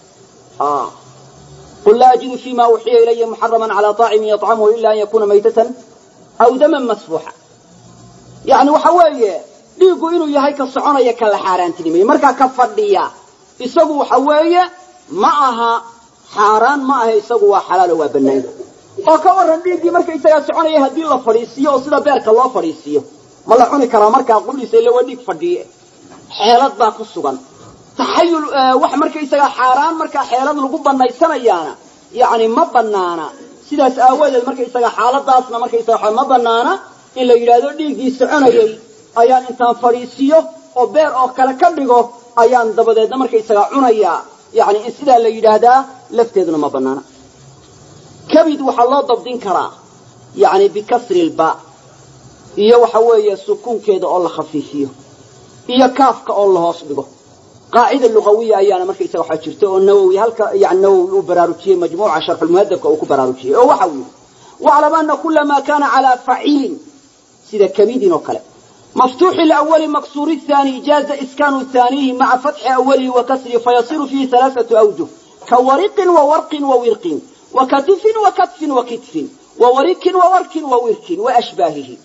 qul laa ajidu fima uxiya ilaya muxaraman calaa طaacimin yطcamhu ila an yakuna maytatan aw daman masfuuxa yani waxa weeye dhiiggu inuu yahay ka soconaya ka la xaaraantinimeeyey markaa ka fadhiya isagu waxa weeye ma aha xaaraan ma aha isagu waa xalaalo waa banayn oo ka waran dhiiggii markaysagaa soconaya haddii la fadhiisiiyo oo sida beerka loo fadhiisiiyo ma la cuni karaa markaa qudhiisa ille waa dhiig fadhiye xeelad baa ku sugan taxayul wax markaysagaa xaaraan markaa xeelad lagu banaysanayaana yani ma banaana sidaas aawadeed markaysaga xaaladaasna markaysaga ma banaana in la yidhaahdo dhiiggii soconayay ayaan intaan fadhiisiiyo oo beer oo kale ka dhigo ayaan dabadeedna markaysaga cunayaa yani in sidaa la yidhaahdaa lafteeduna ma banaana kabid waxaa loo dabdin karaa yani bikasri lba iyo waxa weeye sukuunkeeda oo la khafiifiyo iyo kaafka oo la hoos dhigo qaacida luqawiya ayaana markaysaga waxaa jirta oo nawowi halka yani nawowi uu baraarujiyey majmuuca sharxulmuhadabka uu ku baraarujiyey oo waxa uu yidhi waclam ana kula ma kana calaa faciilin sida kabidin oo kale maftuuxi lawali maksuuri thani jaaza iskaanu thaniihi maca fatxi awalihi wa kasrihi fayasiru fiihi halaaثatu awjuh ka wariqin wa warqin wa wirqin wa katifin wa katfin wa kitfin wa warikin wa warkin wa wirkin wa ashbaahihi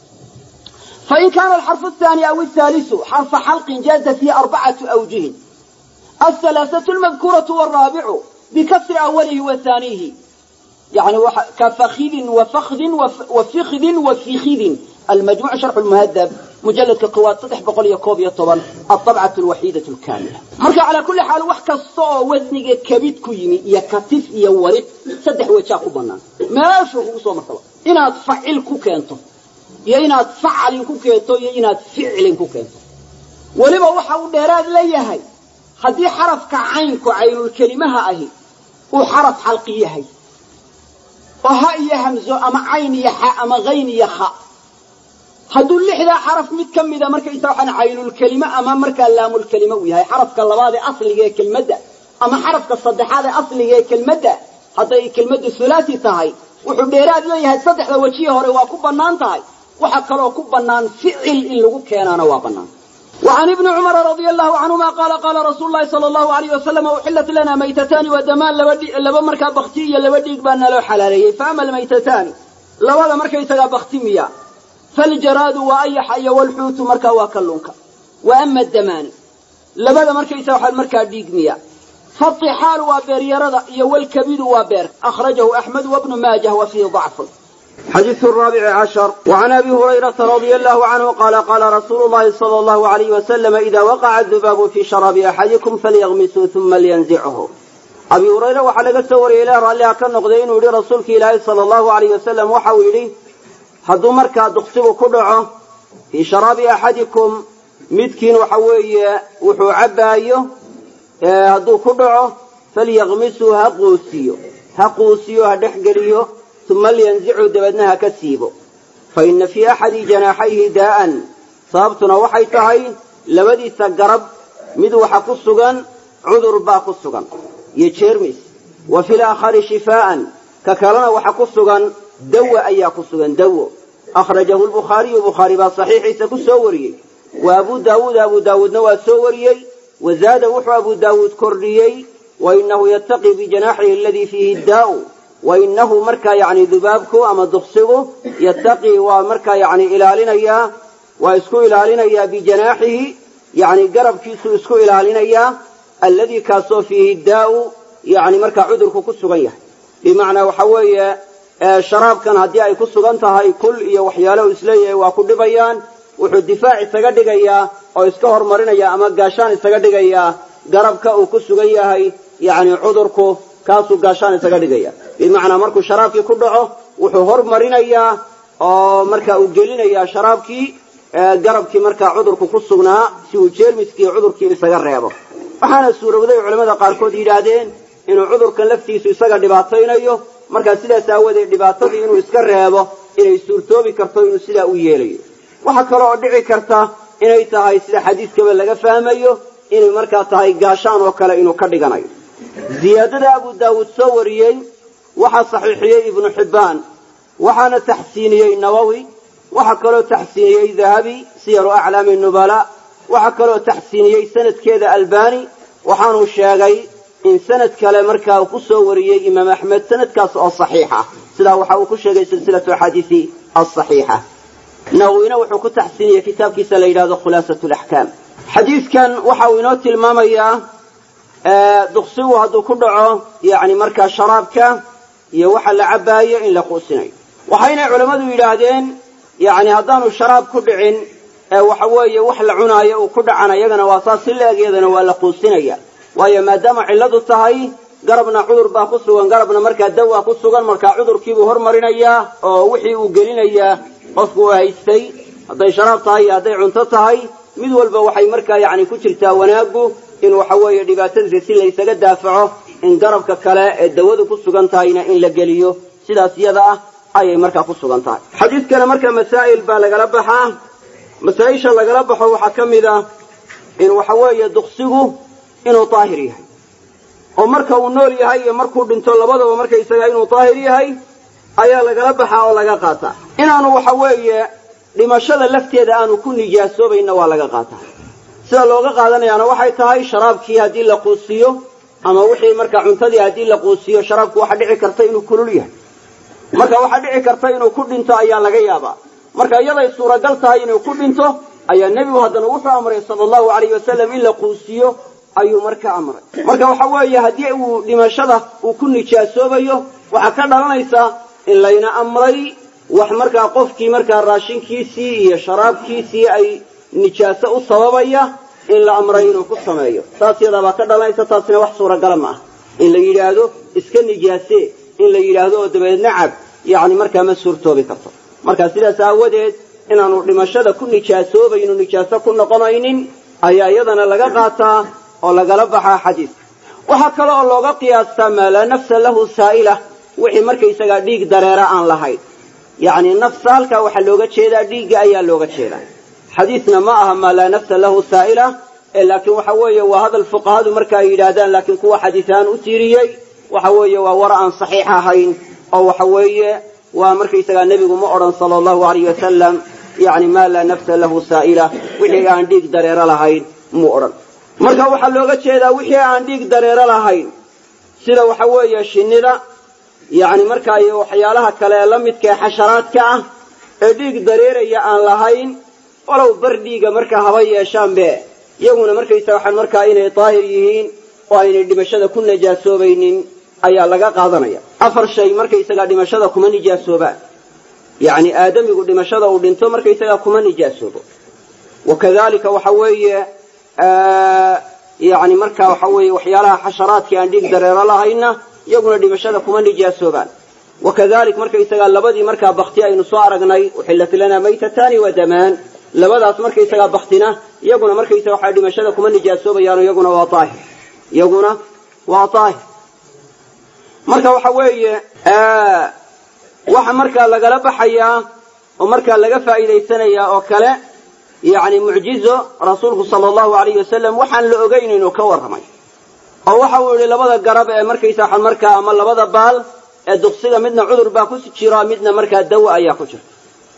fain kana alxarfu athani aw athaalisu xarfa xalqin jaaza fiihi arbacatu awjuhin athalaasatu lmadkuuratu waraabicu bikasri awalihi wa thaniihi yani kafakidin wafakdin wafikdin wafikidin almajmuc sharxu lmuhadab mujaladka koowaad saddex boqol iyo koob iyo toban alabcat lwaxiidatu lkaamila marka calaa kulli xaal wax kasta oo wasniga kabid ku yimi iyo katif iyo wariq saddex wejaa ku banaan meeshuu kugu soo martaba inaad facil ku keento iyo inaad facalin ku keento iyo inaad ficlin ku keento weliba waxa uu dheeraad la yahay haddii xarafka caynku caynulkelimaha ahi uu xaraf xalqi yahay oo ha iyo hamzo ama cayn iyo xa ama hayn iyo kha hadduu lixdaa xaraf mid ka mida markaysa waxaan caynulkelime ama markaa laamulkelime uu yahay xarafka labaad ee asliga ee kelmadda ama xarafka saddexaad ee asliga ee kelmadda hadday kelmaddu hulaasi tahay wuxuu dheeraad leeyahay saddexda wejihi hore waa ku bannaan tahay waxa kaloo ku bannaan ficil in lagu keenaana waa bannaan وعن ابن عمر رضي الله عنهما قال قال رسول الله صلى الله عليه وسلم أحلت لنا ميتتان ودمان لبا مركا بختية لبا ديق بان لو حلالي فأما الميتتان لبا مركا يتغى بختمية فالجراد وأيح أي والحوت مركا وكلونك وأما الدمان لبا مركا يتغى مركا ديق مية فالطحال وبير يرد والكبد وبير أخرجه أحمد وابن ماجه وفيه ضعف حديث الرابع عشر وعن ابي هريره رضي الله عنه قال قال رسول الله صلى الله عليه وسلم اذا وقع الذباب في شراب احدكم فليغمسه ثم لينزعه abi hurayre waxaa laga soo wariyey ilaah raalliha ka noqday inuu yidhi rasuulka ilaahay sala allahu alayh wasalam waxa uu yidhi hadduu markaa duqsigu ku dhaco fii sharaabi axadikum midkiin waxa weeye wuxuu cabbaayo hadduu ku dhaco falyaqmisuu ha quusiyo ha quusiyo ha dhexgeliyo uma liyanzicu dabeedna ha ka siibo fa inna fii axadi janaaxayhi daa'an sababtuna waxay tahay labadiisa garab mid waxa ku sugan cudur baa ku sugan iyo jeermis wa fil aakhari shifaa'an ka kalena waxa ku sugan dawa ayaa ku sugan dawo akhrajahu lbukhaariyu bukhaari baa saxiixiisa ku soo wariyey wa abuu daawuud abuu daawuudna waa soo wariyey wa zaada wuxuu abuu daawuud kordhiyey wa inahu yattaqii bijanaaxihi aladii fiihi daa'u wa inahu markaa yacni dubaabku ama duqsigu yattaqii waa markaa yacni ilaalinayaa waa isku ilaalinayaa bijanaaxihi yacni garabkiisuu isku ilaalinayaa alladii kaasoo fiihi daa'u yacni markaa cudurku ku sugan yahay bimacnaa waxa weeye sharaabkan haddii ay ku sugan tahay kul iyo waxyaalo isleeyahay waa ku dhibayaan wuxuu difaac isaga dhigayaa oo iska hormarinaya ama gaashaan isaga dhigayaa garabka uu ku sugan yahay yacni cudurku kaasuu gaashaan isaga dhigaya bimacnaa markuu sharaabkii ku dhaco wuxuu hormarinayaa oo marka uu gelinayaa sharaabkii garabkii markaa cudurku ku sugnaa si uu jeermiskii cudurkii isaga reebo waxaana suurowday culamada qaarkood yidhaahdeen inuu cudurkan laftiisu isaga dhibaataynayo markaa sidaas aawadeed dhibaatadii inuu iska reebo inay suurtoobi karto inuu sidaa u yeelayo waxaa kale oo dhici karta inay tahay sida xadiiskaba laga fahmayo inay markaa tahay gaashaan oo kale inuu ka dhiganayo ziyaadada abu daawuud soo wariyey waxaa saxiixiyey ibnu xibbaan waxaana taxsiiniyey nawowi waxaa kaloo taxsiiniyey dahabi siyaru aclaami nubala waxaa kaloo taxsiiniyey sanadkeeda albani waxaanuu sheegay in sanad kale markaa uu ku soo wariyey imaam axmed sanadkaas oo saxiixa sidaa waxa uu ku sheegay silsilatu axaadiisi asaxiixa nawowina wuxuu ku taxsiiniyey kitaabkiisa la yidhahdo khulaasat laxkaam xadiidkan waxa uu inoo tilmaamayaa duqsigu hadduu ku dhaco yani markaa sharaabka iyo waxa la cabbaayo in la quusinayo waxaynay culammadu yidhaahdeen yani haddaanu sharaab ku dhicin waxa weeye wax la cunaayo uu ku dhacan iyagana waa saas si la egyadana waa la quusinaya waayo maadaama cilladu tahay garabna cudur baa ku sugan garabna markaa dawaa ku sugan markaa cudurkiibuu hormarinayaa oo wixii uu gelinayaa qofku uu haystay hadday sharaab tahay iyo hadday cunto tahay mid walba waxay markaa yacni ku jirtaa wanaaggu in waxa weeye dhibaatadiisa si laysaga daafaco in garabka kale ee dawadu ku sugan tahayna in la geliyo sidaas iyada ah ayay markaa ku sugan tahay xadiidkana marka masaa'il baa lagala baxaa masaa-isha lagala baxo waxaa ka mid ah in waxa weeye duqsigu inuu daahir yahay oo marka uu nool yahay iyo markuu dhinto labadaba markaysaga inuu daahir yahay ayaa lagala baxaa oo laga qaataa inaanu waxa weeye dhimashada lafteeda aanu ku nijaasoobayna waa laga qaataa sida looga qaadanayaana waxay tahay sharaabkii haddii la quusiyo ama wixii markaa cuntadii haddii la quusiyo sharaabku waxaa dhici karta inuu kulul yahay marka waxaa dhici karta inuu ku dhinto ayaa laga yaabaa marka iyaday suuragal tahay inuu ku dhinto ayaa nebigu haddana wuxuu amray sala allahu alayh wasalam in la quusiyo ayuu marka amray marka waxa weeye haddii uu dhimashada uu ku nijaasoobayo waxaa ka dhalanaysa in layna amray wax markaa qofkii markaa raashinkiisii iyo sharaabkiisii ay nijaaso u sababaya in la amray inuu ku sameeyo saas yadaabaa ka dhalanaysa taasina wax suuragala ma aha in la yidhaahdo iska nijaasee in la yidhaahdo oo dabeedna cab yacni markaa ma suurtoobi karto marka sidaas aawadeed inaanu dhimashada ku nijaasoobaynu nijaaso ku noqonaynin ayaa iyadana laga qaataa oo lagala baxaa xadiiska waxaa kale oo looga qiyaastaa maa laa nafsa lahu saa'ila wixii markaysagaa dhiig dareera aan lahayn yacni nafsa halkaa waxaa looga jeedaa dhiigga ayaa looga jeedaa xadiisna ma aha maa laa nafsa lahu saa'ila ee laakiin waxa weeye waa hadal fuqahadu marka ay yidhaahdaan laakiin kuwa xadiis ahaan u tiiriyey waxa weeye waa war aan saxiix ahayn oo waxa weeye waa markaysagaa nebigu ma odhan sala allahu alayh wasalam yani maa laa nafsa lahu saa'ila wixii aan dhiig dareero lahayn muu odhan marka waxaa looga jeedaa wixii aan dhiig dareero lahayn sida waxa weeye shinnida yani markaa iyo waxyaalaha kale ee la midka ee xasharaadka ah ee dhiig dareeraya aan lahayn walow bar dhiiga markaa haba yeeshaanbe iyaguna markaysa waxaan markaa inay daahir yihiin oo aynay dhimashada ku najaasoobaynin ayaa laga qaadanaya afar shay markaysagaa dhimashada kuma nijaasoobaan yacni aadamigu dhimashada uu dhinto markaysagaa kuma nijaasoobo wakadalika waxa weeye yani markaa waxa weeye waxyaalaha xasharaadka aan dhiig dareero lahayna iyaguna dhimashada kuma nijaasoobaan wakadalik markaysagaa labadii markaa bakti aynu soo aragnay uxillat lana maytatani wa damaan labadaas markaysagaa baktina iyaguna markaysaga waxaa dhimashada kuma nijaasoobayaan iyaguna waa daahir iyaguna waa daahir marka waxa weeye waxa markaa lagala baxayaa oo markaa laga faa'iidaysanayaa oo kale yacni mucjizo rasuulku sala allahu alayhi wasalam waxaan la ogeyn inuu ka warramay oo waxa uu yihi labada garab ee markaysa waxaan markaa ama labada baal ee duqsiga midna cudur baa ku jira midna markaa dawa ayaa ku jirta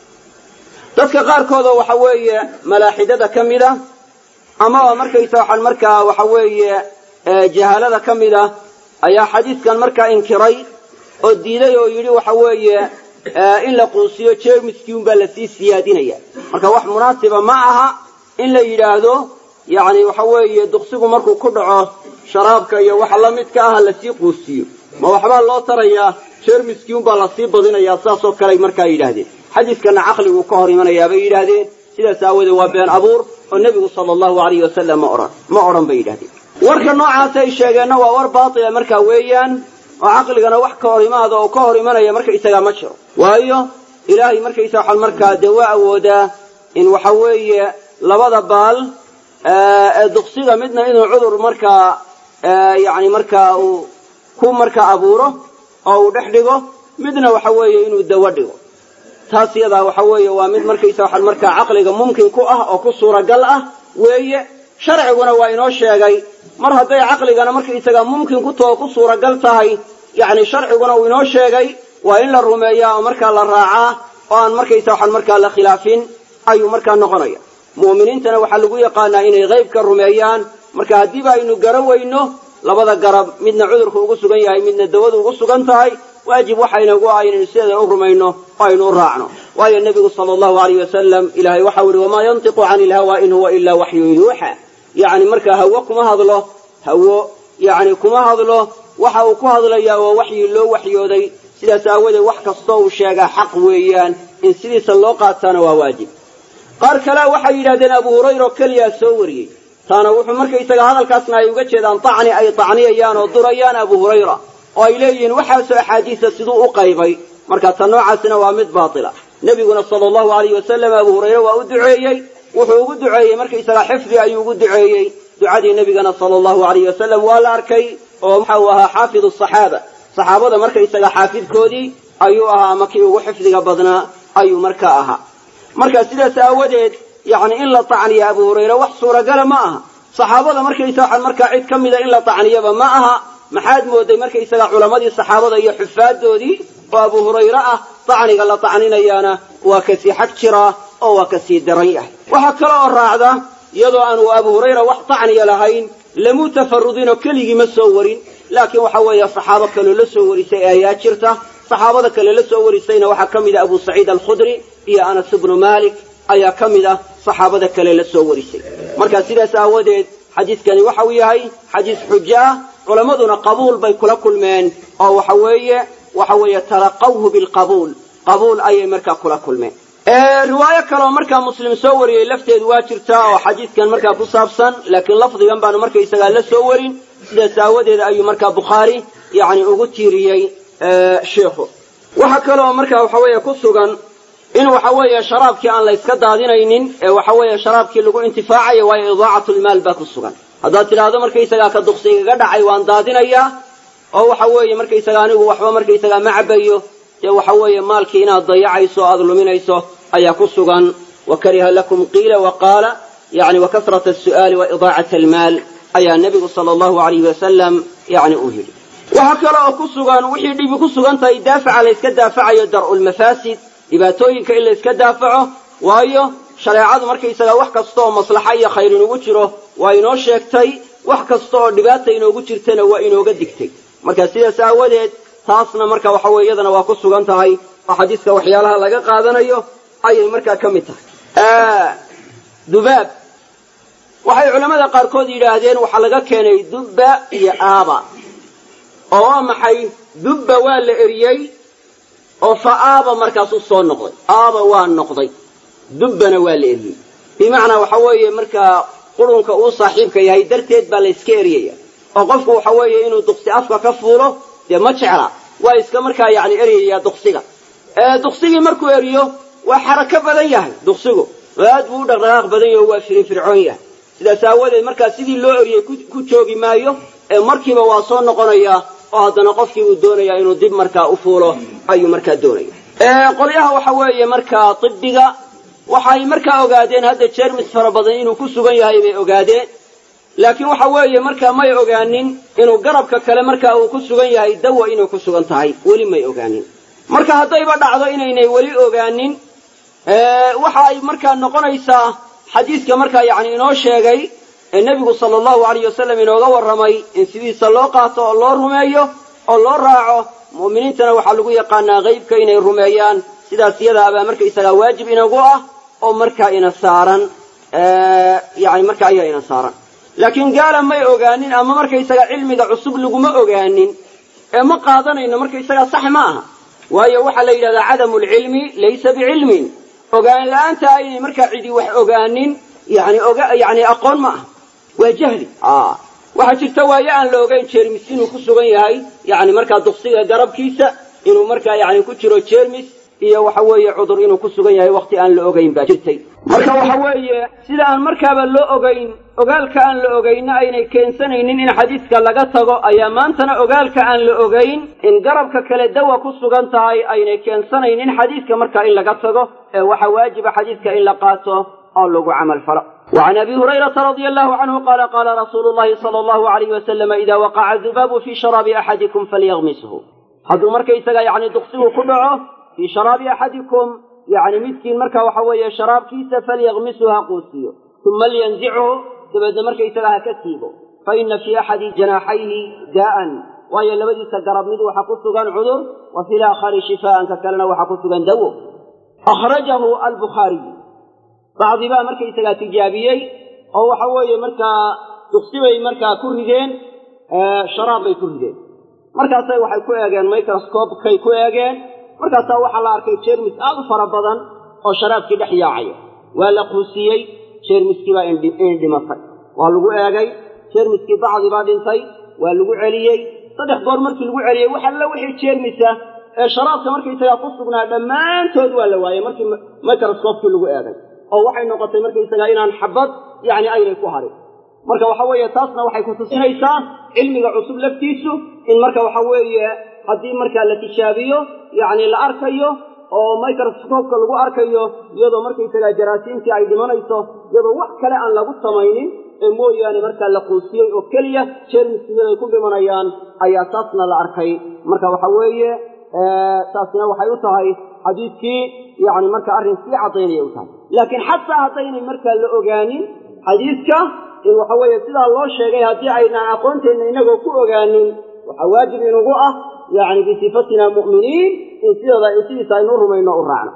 dadka qaarkoodoo waxa weeye malaaxidada ka mid a amaba markaysa waxaan markaa waxa weeye jahaalada ka mid ah ayaa xadiidkan markaa inkiray oo diiday oo yidhi waxa weeye in la quusiyo jermiskii unbaa lasii siyaadinaya marka wax munaasiba ma aha in la yidhaahdo yacni waxa weeye duqsigu markuu ku dhaco sharaabka iyo waxa la midka ah lasii quusiyo ma waxbaa loo tarayaa jermiskii unbaa lasii badinayaa saasoo kaley markaa yidhaahdeen xadiiskana caqliguu ka hor imanayaa bay yidhaahdeen sidaas aawoodee waa been abuur oo nebigu sala allahu alayhi wasalam ma odhan ma odhan bay yidhahdeen warka noocaas ay sheegeenna waa war baatila markaa weeyaan oo caqligana wax ka hor imaada oo ka hor imanaya markaysagaa ma jiro waayo ilaahay markaysa waxaan markaa dee waa awoodaa in waxa weeye labada baal ee duqsiga midna inuu cudur markaa yani markaa uu ku markaa abuuro oo uu dhex dhigo midna waxa weeye inuu dawo dhigo taas yadaa waxa weeye waa mid markaysa waxaan markaa caqliga mumkin ku ah oo ku suuragal ah weeye sharciguna waa inoo sheegay mar hadday caqligana markaysaga mumkin ku too ku suuragal tahay yacni sharciguna uu inoo sheegay waa in la rumeeyaa oo markaa la raacaa oo aan markaysa waxaan markaa la khilaafin ayuu markaa noqonaya mu'miniintana waxaa lagu yaqaanaa inay qaybka rumeeyaan marka haddiiba aynu garan weyno labada garab midna cudurku ugu sugan yahay midna dawadu ugu sugan tahay waajib waxaynagu ah inaynu sideeda u rumayno oo aynu u raacno waayo nebigu sala allahu alayh wasalam ilaahay waxau ihi wamaa yantiqu cani ilhawa in huwa ilaa waxyun yuuxa yacni markaa hawo kuma hadlo hawo yacni kuma hadlo waxa uu ku hadlayaa waa waxyi loo waxyooday sidaas aawadeed wax kastoo uu sheegaa xaq weeyaan in sidiisa loo qaataana waa waajib qaar kalea waxay yidhahdeen abu hurayra oo keliyaa soo wariyey taana wuxuu markaysaga hadalkaasna ay uga jeedaan tacni ay tacniyayaan oo durayaan abu hurayra oo ay leeyihiin waxaasoo axaadiisa siduu u qaybay marka ta noocaasina waa mid baatila nebiguna sala allahu alayh wasalam abu hurayre waa u duceeyey wuxuu ugu duceeyey markaysaga xifdi ayuu ugu duceeyey ducadii nebigana sala allahu alayh wasalam waa la arkay oo waxa uu ahaa xaafidu saxaaba saxaabada markaysaga xaafidkoodii ayuu ahaa ama kii ugu xifdiga badnaa ayuu markaa ahaa marka sidaas aawadeed yacni in la tacniya abu hurayre wax suuragala ma aha saxaabada markaysa waxaan markaa cid ka mida in la tacniyaba ma aha maxaad mooday markaysaga culammadii saxaabada iyo xufaadoodii oo abu hurayre ah tacniga la tacninayaana waa kasii xag jiraa oo waa kasii daran yahay waxaa kale oo raacda iyadoo aanu abu hurayra wax tacniya lahayn lamuu tafarudinoo keligii ma soo warin laakiin waxa weeye saxaabo kaloo la soo warisay ayaa jirta saxaabada kale la soo warisayna waxaa ka mid ah abu saciid alkhudri iyo anas ibnu malik ayaa ka mid ah saxaabada kale la soo warisay marka sidaas aawadeed xadiiskani waxa uu yahay xadiis xujo ah culammaduna qabuul bay kula kulmeen oo waxa weeye waxa weeye talaqawhu bilqabuul qabuul ayay markaa kula kulmeen riwaayo kaleoo markaa muslim soo wariyey lafteedu waa jirtaa oo xadiidkan markaa ku saabsan laakiin lafdigan baanu markaysagaa la soo warin sidaas aawadeed ayuu markaa bukhaari yani ugu tiiriyey sheikhu waxa kaleoo markaa waxa weeye ku sugan in waxa weeye sharaabkii aan la yska daadinaynin ee waxa weeye sharaabkii lagu intifaacayo waayo idaacatlmaal baa ku sugan haddaad tidhaahdo markaysagaa ka duqsigaga dhacay waan daadinayaa oo waxa weeye markaysaga anigu waxba markaysagaa ma cabayo dee waxa weeye maalkii inaad dayacayso o aada luminayso ayaa ku sugan wa kariha lakum qiila wa qaala yani wa kasrata asu'aali wa idaacat almaal ayaa nebigu sala allahu alayhi wasalam yani uu yidhi waxaa kale oo ku sugan wixii dhibi ku sugan tahay daafaca la yska daafacayo dar'u lmafaasid dhibaatooyinka in la yska daafaco waayo shareecadu markaysagaa wax kasta oo maslaxa iyo khayr inugu jiro waa inoo sheegtay wax kasta oo dhibaata inoogu jirtana waa inooga digtay marka sidaas aawadeed taasna marka waxa weye iyadana waa ku sugan tahay oo xadiiska waxyaalaha laga qaadanayo ayay markaa ka mid tahay dubaab waxay culammada qaarkood yidhaahdeen waxaa laga keenay dubba iyo aaba oo waa maxay dubba waa la eriyey oo fa aaba markaasuu soo noqday aaba waa noqday dubbana waa la eriyey bimacnaa waxa weeye markaa qurunka uu saaxiibka yahay darteed baa la yska eriyaya oo qofku waxa weeye inuu duqsi afka ka fuulo dee ma jecla waa iska markaa yacni eryayaa duqsiga duqsigii markuu eriyo waa xarako badan yahay duqsigu aad buu u dhaqdhaqaaq badan yaho waa firinfircoon yahay sidaas aawadeed markaa sidii loo eriyey ku joogi maayo ee markiiba waa soo noqonayaa oo haddana qofkii uu doonayaa inuu dib markaa u fuulo ayuu markaa doonaya qolyaha waxa weeye markaa tibbiga waxay markaa ogaadeen hadda jermis fara badan inuu ku sugan yahay bay ogaadeen laakiin waxa weeye markaa may ogaanin inuu garabka kale markaa uu ku sugan yahay dawa inay ku sugan tahay weli may ogaanin marka haddayba dhacdo inaynay weli ogaanin waxa ay markaa noqonaysaa xadiiska markaa yacni inoo sheegay ee nebigu sala allahu alayh wasalam inooga warramay in sidiisa loo qaato oo loo rumeeyo oo loo raaco mu'miniintana waxaa lagu yaqaanaa qeybka inay rumeeyaan sidaas iyadaabaa markaysagaa waajib inagu ah oo markaa ina saaran yani marka ayaa ina saaran laakiin gaala may ogaanin ama markaysaga cilmiga cusub laguma ogaanin ee ma qaadanayno markaysagaa sax ma aha waayo waxaa la yidhahdaa cadamu lcilmi laysa bicilmin ogaan la-aanta aynay markaa cidi wax ogaanin yani oga yani aqoon ma aha waa jahli waxaa jirta waayo aan la ogayn jermis inuu ku sugan yahay yani markaa duqsiga garabkiisa inuu markaa yani ku jiro jermis iyo waxa weeye cudur inuu ku sugan yahay wakti aan la ogayn baa jirtay marka waxa weeye sida aan markaaba loo ogayn ogaalka aan la ogayna aynay keensanaynin in xadiiska laga tago ayaa maantana ogaalka aan la ogayn in garabka kale dawa ku sugan tahay aynay keensanaynin xadiiska markaa in laga tago ee waxa waajiba xadiiska in la qaato oo lagu camal falo وعن أبي هريرة رضي الله عنه قال قال رسول الله صلى الله عليه وسلم إذا وقع الذباب في شراب أحدكم فليغمسه hadduu markaysaga yani duqsigu ku dhaco fii sharaabi axadikum yani midkiin marka waxa weeye sharaabkiisa falyaqmisu ha quusiyo uma liyanzichu dabeedna markaysaga ha ka siibo fa ina fii axadi janaaxayhi daa'an waayo labadiisa garab mid waxa ku sugan cudur wa fi laakhari shifaa'an ka kalena waxa ku sugan dawo akhrajahu albukhaariyu bacdi baa markaysagaa tijaabiyey oo waxa weeye markaa duqsi bay markaa ku rideen sharaab bay ku rideen markaasay waxay ku eegeen microscopekay ku eegeen markaasaa waxaa la arkay jermis aad u fara badan oo sharaabkii dhex yaacaya waa la quusiyey jermiskii baa indhimatay waa lagu eegay jermiskii bacdi baa dhintay waa lagu celiyey saddex goor markii lagu celiyey wax alla wixii jermisa ee sharaabka markaysagaa ku sugnaa dhammaantood waa la waayey markii microscopekii lagu eegay oo waxay noqotay markaysagaa inaan xabad yacni aynay ku harin marka waxa weeye taasna waxay ku tusinaysaa cilmiga cusub laftiisu in marka waxa weeye haddii markaa la tijaabiyo yacni la arkayo oo microscopeka lagu arkayo iyadoo markaysagaa jaraasiimtii ay dhimanayso iyadoo wax kale aan lagu samaynin ee mooyaane markaa la quusiyey oo keliya jermiskiyaday ku dhimanayaan ayaa taasna la arkay marka waxa weeye taasina waxay u tahay xadiidkii yani marka arrin sii cadaynaya u tahay laakiin xataa haddaynay markaa la ogaanin xadiidka in waxa weeye sidaa loo sheegay haddii aynaan aqoonteenna inagoo ku ogaanin waxaa waajib inugu ah yani bisifatina mu'miniin in sideeda sidiisa aynu u rumayno u raacno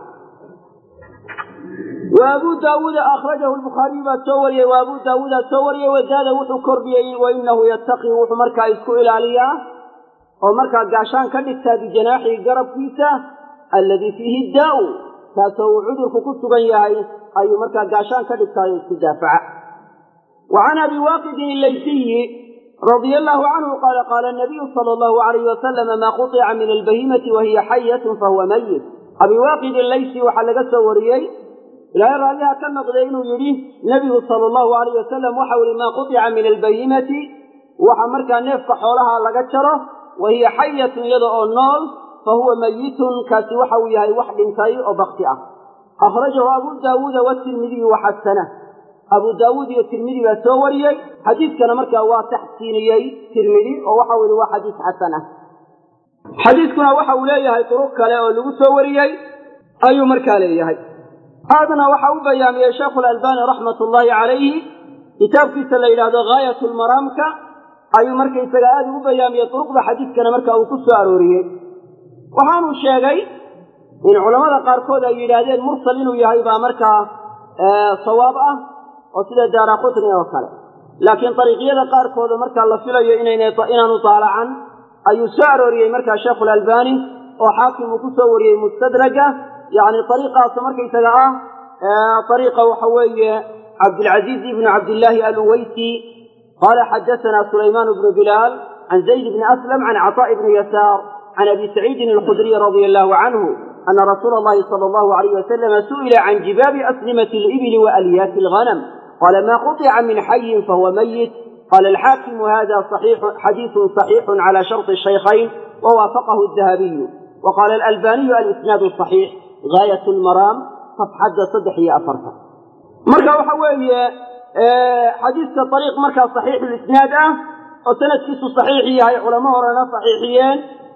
wa abu daawuuda akhrajahu lbukhaariyu baa soo wariyey wa abu daawuudaa soo wariyey wadaada wuxuu kordhiyey wa inahu yattaqii wuxuu markaa isku ilaaliyaa oo markaa gaashaan ka dhigtaa bijanaaxii garabkiisa alladii fiihi daa'u kaasoo uu cudurku ku sugan yahay ayuu markaa gaashaan ka dhigtaayo isku daafaca وعن أبي واقد الليثي رضي الله عنه قال قال النبي صلى الله عليه وسلم ما قطع من البهيمة وهي حية فهو ميت أبي واقد الليثي وحلق سوريي لا يرى لها كم قدين يريه نبي صلى الله عليه وسلم وحول ما قطع من البهيمة وحمرك نفق حولها لقشرة وهي حية يدعو النار فهو ميت كاسي وحويها وحد كي وبختئة أخرجه أبو داود والترمذي وحسنه abu daawuud iyo tirmidi baa soo wariyey xadiidkana markaa waa taxsiiniyey tirmidi oo waxa weli waa xadiis xasan ah xadiidkuna waxa uu leeyahay duruq kale oo lagu soo wariyey ayuu markaa leeyahay aadna waxa u bayaamiyey sheekhu lalbani raxmat ullaahi calayhi kitaabkiisa la yidhaahdo gaayat lmaraamka ayuu markaysaga aada ugu bayaamiyey duruqda xadiidkana marka uu ku soo arooriyey waxaanuu sheegay in culammada qaarkood ay yidhaahdeen mursal inuu yahay baa markaa sawaab ah oo sida daara qutni oo kale laakiin dariiqyada qaarkooda markaa la filayo inaanu daalacan ayuu soo arooriyey markaa sheekhu lalbani oo xaakim uu ku soo wariyey mustadraga yacni ariiqaas markaysaga ah ariiqa waxa weeye cabdilcaziiz ibnu cabdillaahi aluweysi qaala xadathana sulaymaan bnu bilaal can zayd bni aslam can caطaa'i bni yasaar can abi saciidin alkhudriy radia allahu canhu ana rasuula allahi sala allahu alayh wasalama su'ila can jibaabi aslimati alibili wa alyaati alghanam qala ma quطica min xayin fahuwa mayit qala alxaakimu hada xadiiثu صaxiixu cala sharطi shaykhayn wawaafaqahu الdahabiyu waqala alalbaniyu alisnaadu صaxiix gaayat lmaraam safxadda saddex iyo afartan marka waxa weeye xadiidka ariiq markaa saxiixu lisnaad ah oo sanadkiisu saxiix yahay culamo horena saxiixiyeen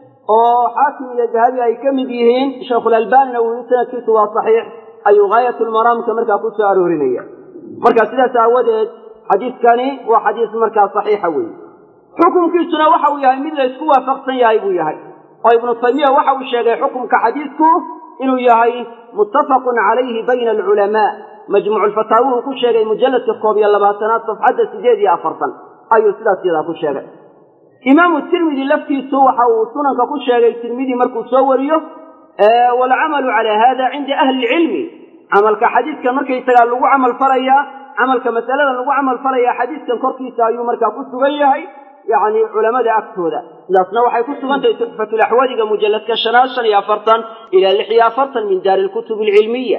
oo xaakim iyo dahabi ay ka mid yihiin sheikhulalbanina uu yihi sanadkiisu waa saxiix ayuu gaayat lmaraamka markaa ku soo aroorinaya marka sidaas aawadeed xadiidkani waa xadiis markaa saxiixa weeye xukunkiisuna waxa uu yahay mid la ysku waafaqsan yahay buu yahay oo ibnu taymiya waxa uu sheegay xukumka xadiidku inuu yahay muttafaqun calayhi bayna alculamaa majmuuculfataawuhu ku sheegay mujalladka koob iyo labaatanaad safxadda sideed iyo afartan ayuu sidaas yadaa ku sheegay imaamu tirmidi laftiisu waxa uu sunanka ku sheegay tirmidi markuu soo wariyo waalcamalu calaa hada cinda ahli ilcilmi camalka xadiidkan markaysagaa lagu camal falayaa camalka masaladan lagu camal falayaa xadiidkan korkiisa ayuu markaa ku sugan yahay yacni culamada agtooda sidaasna waxay ku sugan tahay tuxfatulaxwadiga mujalladka shanaad shan iyo afartan ilaa lix iyo afartan min daari lkutub alcilmiya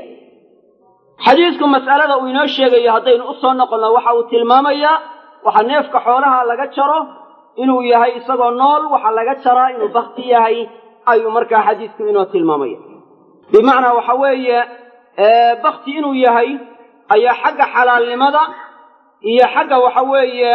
xadiidku mas'alada uu inoo sheegayo haddaynu u soo noqonno waxa uu tilmaamayaa waxa neefka xoolaha laga jaro inuu yahay isagoo nool waxa laga jaraa inuu bakti yahay ayuu markaa xadiidku inoo tilmaamaya bimacnaa waxa weeye bakti inuu yahay ayaa xagga xalaalnimada iyo xagga waxa weeye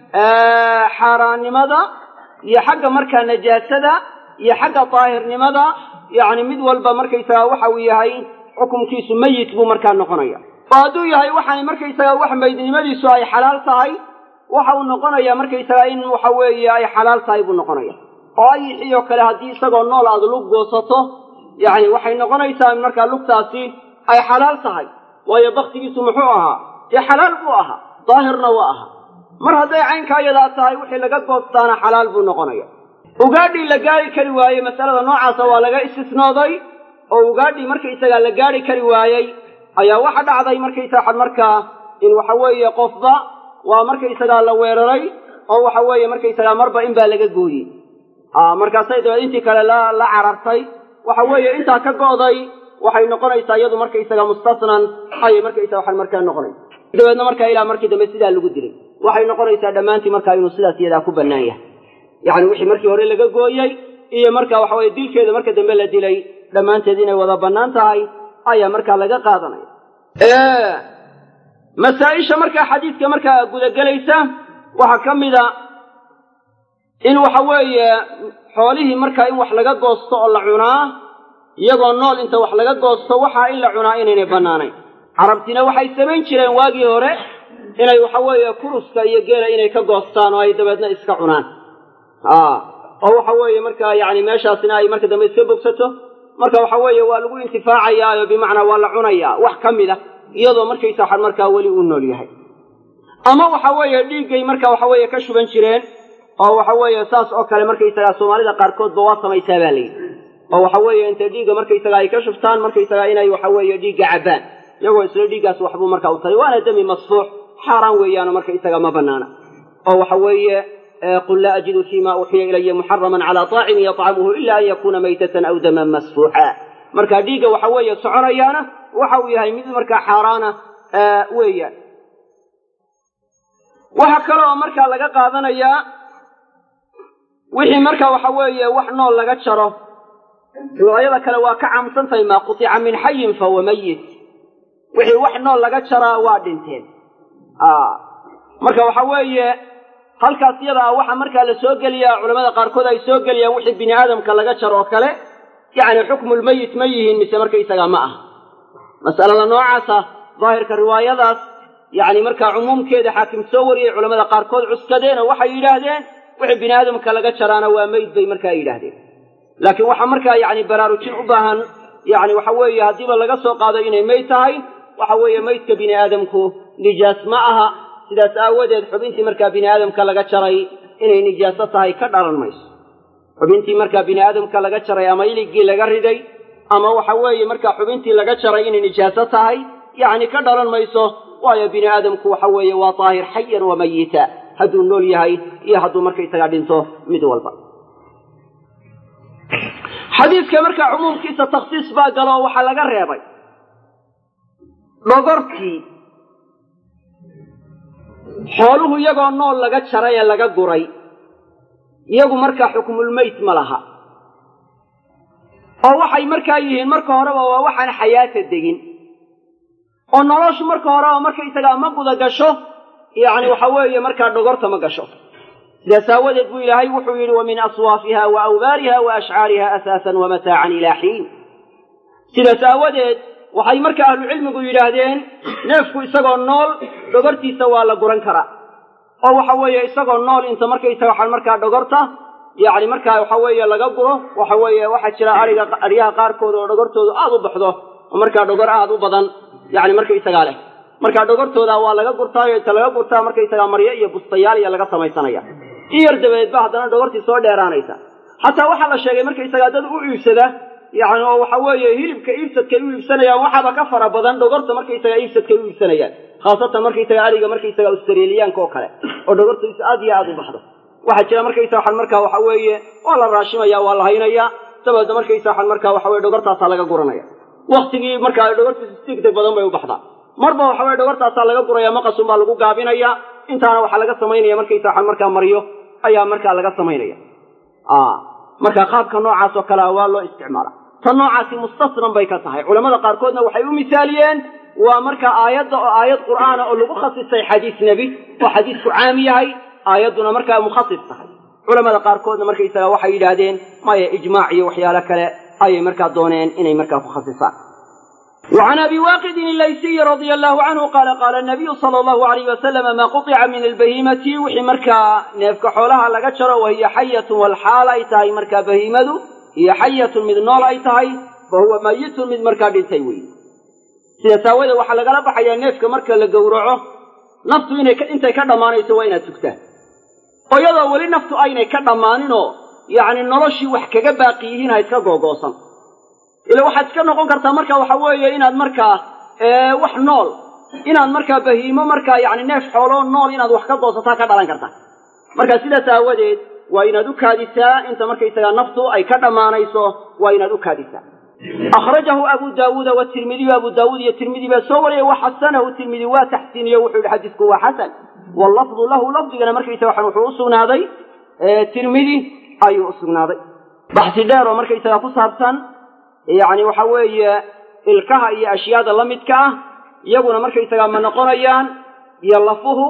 xaaraannimada iyo xagga markaa najaasada iyo xagga daahirnimada yacni mid walba markaysagaa waxa uu yahay xukumkiisu meyit buu markaa noqonaya oo hadduu yahay waxaani markaysagaa wax meydnimadiisu ay xalaal tahay waxa uu noqonayaa markaysagaa in waxa weeye ay xalaal tahay buu noqonaya oo ayixiyoo kale haddii isagoo nool aada lug goosato yacni waxay noqonaysaa in markaa lugtaasi ay xalaal tahay waayo baktigiisu muxuu ahaa dee xalaal buu ahaa daahirna waa ahaa mar hadday caynkaa yadaa tahay wixii laga goostaana xalaal buu noqonaya ugaadhii la gaari kari waayey masalada noocaasa waa laga istisnooday oo ugaadhii markaysagaa la gaari kari waayey ayaa waxa dhacday markaysaa markaa in waxa weeye qofba waa markaysagaa la weeraray oo waxa weeye markaysagaa marba in baa laga gooyey markaasay dabeed intii kale la la carartay waxa weeye intaa ka go'day waxay noqonaysaa iyadu markaysaga mustasnan ayay markaysaa waxaan markaa noqonaysa dabeedna markaa ilaa markii dambe sidaa lagu dilay waxay noqonaysaa dhammaantii markaa inuu sidaas iyadaa ku bannaan yahay yacni wixii markii hore laga gooyey iyo marka waxa weye dilkeeda marka dambe la dilay dhammaanteed inay wada bannaan tahay ayaa markaa laga qaadanaya masaa-isha markaa xadiidka markaa gudagelaysa waxaa ka mida in waxa weeye xoolihii markaa in wax laga goosto oo la cunaa iyagoo nool inta wax laga goosto waxaa in la cunaa inaynay bannaanayn carabtina waxay samayn jireen waagii hore inay waxa weeye kuruska iyo geela inay ka goostaan oo ay dabeedna iska cunaan oo waxa weeye markaa yacni meeshaasina ay marka dambe iska bogsato marka waxa weeye waa lagu intifaacayaayo bimacnaa waa la cunayaa wax ka mid a iyadoo markaysa waxan markaa weli uu nool yahay ama waxa weeye dhiiggay marka waxa weeye ka shuban jireen oo waxa weeye saas oo kale markaysagaa soomaalida qaarkoodba waa samaysaa baa layidhi oo waxa weeye intay dhiigga markaysaga ay ka shubtaan markaysagaa inay waxa weeye dhiigga cabbaan iyagoo isla dhiiggaas waxbuu markaa u taray waana dami masfuux xaaraan weeyaano markaysaga ma banaana oo waxa weeye qul laa ajidu fima uuxiya ilaya muxaraman calaa طaacimin yطcamuhu ila an yakuna maytatan aw daman masfuuxa marka dhiigga waxa weeye soconayaana waxa uu yahay mid markaa xaaraana weeyaan waxaa kale oo markaa laga qaadanayaa wixii marka waxa weeye wax nool laga jaro riwaayada kale waa ka caamsan tahay maa qutica min xayin fahuwa mayit wixii wax nool laga jaraa waa dhinteen marka waxa weeye halkaas iyada ah waxaa markaa la soo geliyaa culamada qaarkood ay soo geliyaan wixii bini aadamka laga jaro oo kale yacni xukmulmeyit ma yihiin mise markaysagaa ma aha mas'alada noocaasa daahirka riwaayadaas yacni markaa cumuumkeeda xaakim soo wariyey culamada qaarkood cuskadeen oo waxay yidhaahdeen wixii bini aadamka laga jaraana waa meyd bay markaa yidhaahdeen laakiin waxaa markaa yacni baraarujin u baahan yacni waxa weeye haddiiba laga soo qaado inay meyd tahay waxa weeye meydka bini aadamku nijaas ma aha sidaas aawadeed xubintii markaa bini aadamka laga jaray inay nijaaso tahay ka dhalan mayso xubintii markaa bini aadamka laga jaray ama iligii laga riday ama waxa weeye markaa xubintii laga jaray inay nijaaso tahay yacni ka dhalan mayso waayo bini aadamku waxa weeye waa daahir xayan wa mayita hadduu nool yahay iyo hadduu markaysagaa dhinto mid walba xadiidka markaa cumuumkiisa takhsiis baa galo oo waxaa laga reebay dhogortii xooluhu iyagoo nool laga jaray ee laga guray iyagu markaa xukmulmeyt ma laha oo waxay markaa yihiin marka horeba waa waxaan xayaata degin oo noloshu marka horeba markaysagaa ma guda gasho yacni waxa weeye markaa dhogorta ma gasho sidaas aawadeed buu ilaahay wuxuu yidhi wa min aswaafiha wa awbaariha wa ashcaariha asaasan wa mataacan ilaa xiin sidaas aawadeed waxay marka ahlucilmigu yidhaahdeen neefku isagoo nool dhogortiisa waa la guran karaa oo waxa weeye isagoo nool inta markaysaga waxaa markaa dhogorta yacni markaa waxa weeye laga guro waxa weeye waxaa jira ariga aryaha qaarkood oo dhogortoodu aada u baxdo oo markaa dhogor aada u badan yacni markaysagaa leh markaa dhogortooda waa laga gurtaayo inta laga gurtaa markaysagaa maryo iyo bustayaal iyo laga samaysanaya in yar dabadeed ba haddana dhogortii soo dheeraanaysa xataa waxaa la sheegay markaysagaa dad u iibsada yacni oo waxa weeye hilibka iibsadkay u iibsanayaan waxaaba ka fara badan dhogorta markaysagaa iibsadkay u iibsanayaan khaasatan markaysaga ariga markaysaga australiyaanka oo kale oo dhogortiisu aad iyo aada u baxdo waxaa jira markaysa waxaan markaa waxa weeye waa la raashimaya waa la haynaya dabeedna markaysa waxaan markaa waxa weye dhogortaasaa laga guranaya waktigii markaa dhogortiisu sigtag badan bay u baxdaa marba waxa weye dhogortaasaa laga guraya maqasun baa lagu gaabinaya intaana waxaa laga samaynaya markaysa waxaan markaa maryo ayaa markaa laga samaynaya marka qaabka noocaas oo kalea waa loo isticmaala tan noocaasi mustasnan bay ka tahay culamada qaarkoodna waxay u misaaliyeen waa marka aayadda oo aayad qur'aana oo lagu khasisay xadiis nebi oo xadiisku caam yahay aayadduna markaa mukhasis tahay culamada qaarkoodna markaysaga waxay yidhaahdeen maya ijmaac iyo waxyaalo kale ayay markaa dooneen inay markaa ku khasisaan وعن أبي واقد الليثي رضي الله عنه قال قال النبي صلى الله عليه وسلم ما قطع من البهيمة وحي مركا نيفك حولها لقشر وهي حية والحال أي تهي مركا بهيمة هي حية من نول أي تهي فهو ميت من مركا دلتيوي sida saawada waxaa lagala baxayaa neefka marka la gowraco naftu inay intay ka dhammaanayso waa inaad tugtaan oo iyadoo weli naftu aynay ka dhammaaninoo yacni noloshii wax kaga baaqi yihiin ha iska googoosan ila waxaad iska noqon kartaa marka waxa weeye inaad markaa wax nool inaad markaa bahiimo markaa yacni neef xooloo nool inaad wax ka goosataa ka dhalan karta marka sidaas aawadeed waa inaad u kaadisaa inta markaysagaa naftu ay ka dhammaanayso waa inaad u kaadisaa akhrajahu abu daawuuda watirmidiyu abu daawuud iyo tirmidi baa soo wariyay waxasanahu tirmidi waa taxsiiniye wuxuu yihi xadiisku waa xasan wallafdu lahu lafdigana markaysa waxan wuxuu u sugnaaday tirmidi ayuu u sugnaaday baxsi dheer oo markaysaga ku saabsan yacni waxa weeye ilkaha iyo ashyaada la midka ah iyaguna markaysagaa ma noqonayaan iyo lafuhu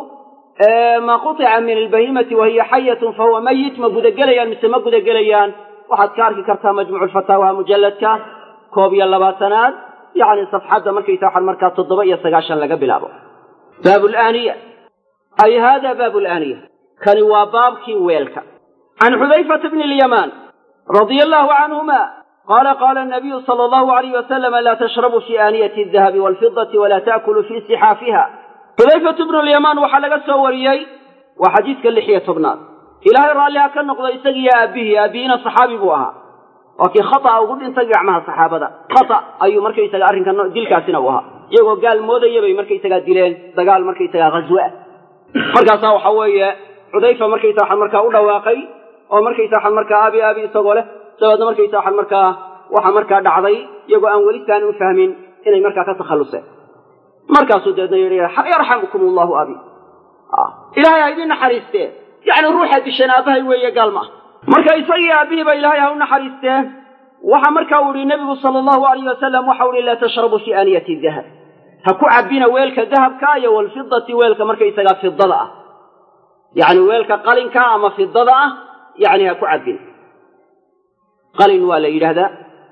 ma qutica min albahimati wahiya xayatun fahuwa mayit ma gudagelayaan mise ma gudagelayaan waxaad ka arki kartaa majmuucu lfataawaha mujalladka koob iyo labaatanaad yacni safxadda markaysa waxaan markaa toddoba iyo sagaashan laga bilaabo baabu laaniya ay hada baabu laaniya kani waa baabkii weelka can xudayfata bni lyamaan radia allahu canhuma qala qala nabiyu sala allahu alayh wasalama laa tashrabuu fi aaniyati adahabi walfidati walaa ta'kuluu fi sixaafiha xudayfatu bnu lyamaan waxaa laga soo wariyey waa xadiiska lix iyo tobnaad ilaahay raalliha ka noqdo isagiiyo aabbihii aabbihiina saxaabi buu ahaa waa kii khata'a ugu dhintay gacmaha saxaabada khata ayuu markaysaga arrinka dilkaasina u ahaa iyagoo gaal moodaya bay markaysagaa dileen dagaal markaysagaa ghaswe ah markaasaa waxa weeye xudayfa markaysa waxaan markaa u dhawaaqay oo markaysa waxaan markaa aabi aabi isagoo leh dabeedna markaysa waxaan markaa waxa markaa dhacday iyagoo aan weli taani u fahmin inay markaa ka takhalluseen markaasuu deedna yidhi yarxamukum allahu abi ilaahay ha idin naxariistee yacni ruuxaad disheen aabbahay weeye gaal ma ah marka isagii aabbihiiba ilaahay ha u naxariistee waxa marka uu yihi nebigu sala allahu alayh wasalam waxau ihi laa tashrabuu fi aaniyati dahab ha ku cabbina weelka dahabka iyo walfidati weelka markaysagaa fidada ah yacni weelka qalinka ama fidada ah yacni ha ku cabbina qalin waa la yidhaahdaa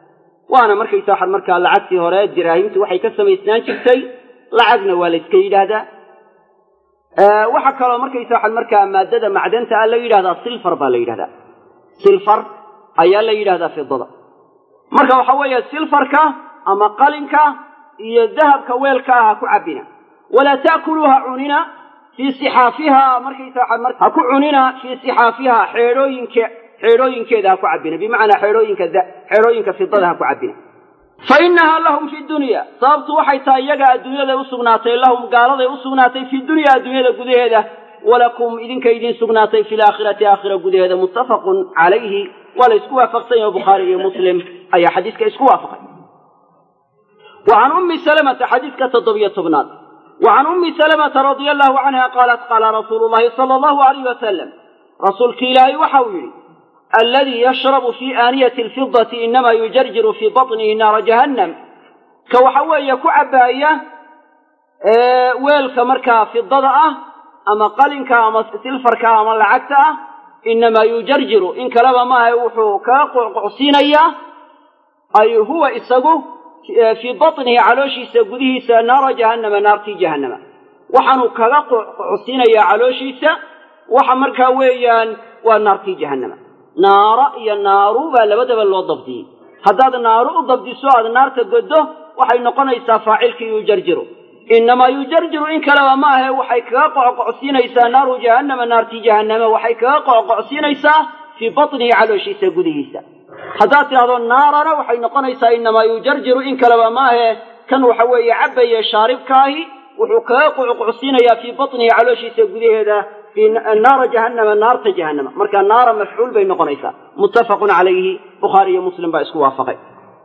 waana markaysa waxaad markaa lacagtii hore diraahimtu waxay ka samaysnaan jirtay lacagna waa la iska yidhaahdaa waxaa kaloo markaysa waxaad markaa maadada macdanta ah la yidhahdaa silfar baa la yidhahdaa silfar ayaa la yidhahdaa fidada marka waxa weeye silfarka ama qalinka iyo dahabka weelka ah ha ku cabbina walaa ta'kuluuha cunina fii sixaafiha markaysa waxaad mar ha ku cunina fii sixaafiha xeedhooyinke xeedhooyinkeeda ha ku cabbina bimacnaa xeedhooyinka xeedhooyinka fidada ha ku cabbina fa innahaa lahum fi dunya sababtu waxay tahay iyaga adduunyaday u sugnaatay lahum gaaladay u sugnaatay fi dunya adduunyada gudaheeda walakum idinka idiin sugnaatay fi laakhirati aakhira gudaheeda muttafaqun calayhi waa la isku waafaqsan yaho bukhaari iyo muslim ayaa xadiiska isku waafaqay wa can ummi salamata xadiiska toddobiyo tobnaad wa can ummi salamata radia allahu canha qaalat qaala rasuulu llahi sala allahu alayh wasalam rasuulki ilaahay waxa uu yidhi aladii yashrabu fii aaniyati alfidati inamaa yujarjiru fii baطnihi naara jahannam ka waxa weeye ku cabbaaya weelka markaa fidada ah ama qalinka ama silfarka ama lacagta ah inamaa yujarjiru in kaleba maaha wuxuu kaga qoqocsiinayaa ay huwa isagu fii baطnihi calooshiisa gudihiisa naara jahannama naartii jahannama waxaanuu kaga qoqocsiinayaa calooshiisa waxa markaa weeyaan waa naartii jahannama naara iyo naaru baa labadaba loo dabdiyey haddaad naaru u dabdiso aad naarta goddo waxay noqonaysaa faacilkii yujarjiru inamaa yujarjiru in kaleba ma ahe waxay kaga qoqocsiinaysaa naaru jahannama naartii jahannama waxay kaga qoqocsiinaysaa fii baطnihi calooshiisa gudihiisa haddaad tidhahdo naarana waxay noqonaysaa inamaa yujarjiru in kaleba ma ahe kan waxa weeye cabbaye shaaribkaahi wuxuu kaga qoqocsiinayaa fii baطnihi calooshiisa gudaheeda naara jahannama naarta jahannama marka naara mafcuul bay noqonaysaa muttafaqun calayhi bukhaari iyo muslim baa isku waafaqay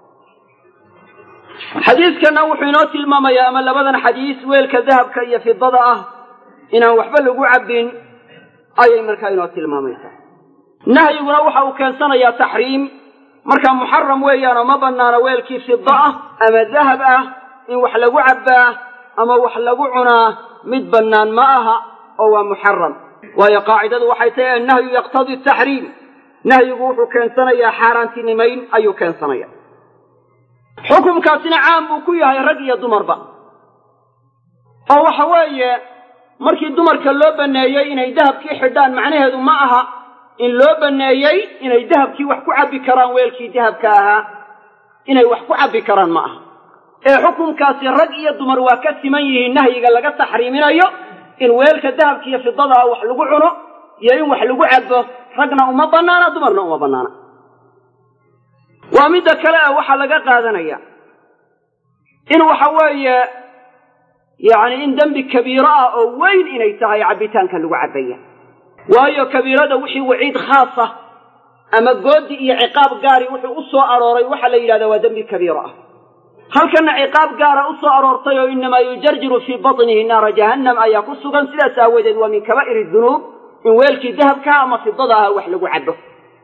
xadiidkana wuxuu inoo tilmaamayaa ama labadan xadiis weelka dahabka iyo fidada ah inaan waxba lagu cabbin ayay markaa inoo tilmaamaysaa nahyiguna waxa uu keensanayaa taxriim markaa muxaram weeyaanoo ma bannaano weelkii fida ah ama dahab ah in wax lagu cabbaa ama wax lagu cunaa mid bannaan ma aha oo waa muxaram waayo qaacidadu waxay tahay annahyu yaqtadii taxriim nahyigu wuxuu keensanayaa xaaraantinimayn ayuu keensanaya xukumkaasina caam buu ku yahay rag iyo dumarba oo waxa weeye markii dumarka loo banneeyey inay dahabkii xidhaan macnaheedu ma aha in loo banneeyey inay dahabkii wax ku cabbi karaan weelkii dahabka ahaa inay wax ku cabbi karaan ma aha ee xukumkaasi rag iyo dumar waa ka siman yihiin nahyiga laga taxriiminayo in weelka dahabka iyo fidadaa wax lagu cuno iyo in wax lagu cabbo ragna uma bannaana dumarna uma bannaana waa midda kale ah waxaa laga qaadanaya in waxa weeye yacni in dembi kabiiro ah oo weyn inay tahay cabbitaanka lagu cabbaya waayo kabiirada wixii waciid khaasa ama goodi iyo ciqaab gaari wuxuu u soo arooray waxaa la yidhahdaa waa dembi kabiiro ah halkanna ciqaab gaara u soo aroortay oo inamaa yujarjiru fii baطnihi naara jahannam ayaa ku sugan sidaas aawadeed waa min kabaa'iri dunuub in weelkii dahabkaa ama fidada aha wax lagu cabbo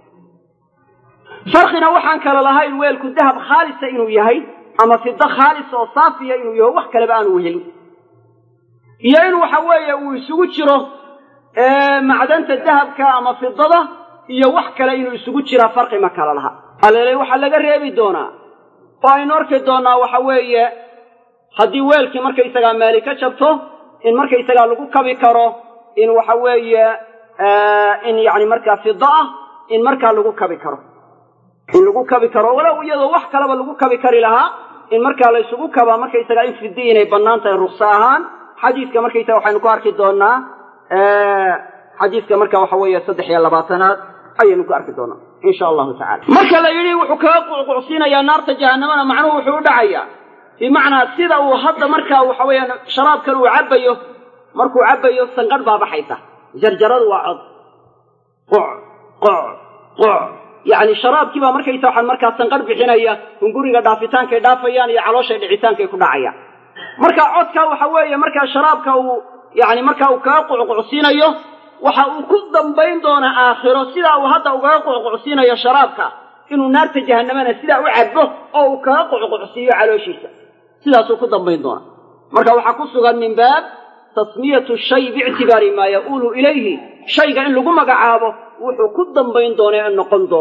farqina waxaan kale lahayn weelku dahab khaalisa inuu yahay ama fido khaalisa oo saafiya inuu yaho wax kaleba aanu helin iyo in waxa weeye uu isugu jiro macdanta dahabka ama fidada iyo wax kale inuu isugu jiraa farqi ma kala laha alele waxaa laga reebi doonaa oo aynu arki doonnaa waxa weeye haddii weelkii markaysagaa meeli ka jabto in markaysagaa lagu kabi karo in waxa weeye in yacni markaa fido ah in markaa lagu kabi karo in lagu kabi karo walow iyadoo wax kaleba lagu kabi kari lahaa in markaa la ysugu kabaa markaysagaa in fidi inay bannaan tahay rukso ahaan xadiiska markaysaga waxaynu ku arki doonnaa xadiiska marka waxa weeye saddex iyo labaatanaad ayaynu ku arki doonaa insha allahu tacala marka la yidhi wuxuu kaga qucqucsiinayaa naarta jahanamana macnuhu wuxuu u dhacayaa bimacnaa sida uu hadda markaa waxa weeyaan sharaabkan uu cabbayo markuu cabbayo sanqadh baa baxaysa jarjaradu waa cod qoc qoc qoc yacni sharaabkii baa markaysa waxaan markaa sanqadh bixinaya hunguriga dhaafitaankay dhaafayaan iyo calooshay dhicitaankay ku dhacayaan marka codka waxa weeye markaa sharaabka uu yacni markaa uu kaga qucqucsiinayo waxa uu ku dambayn doonaa aakhiro sidaa uu hadda ugaga qucqucsiinayo sharaabka inuu naarta jahanamana sidaa u cabbo oo uu kaga qucqucsiiyo calooshiisa sidaasuu ku dambayn doonaa marka waxaa ku sugan min baab tasmiyatu shay biictibaari maa ya'uulu ilayhi shayga in lagu magacaabo wuxuu ku dambayn doono ee noqon doono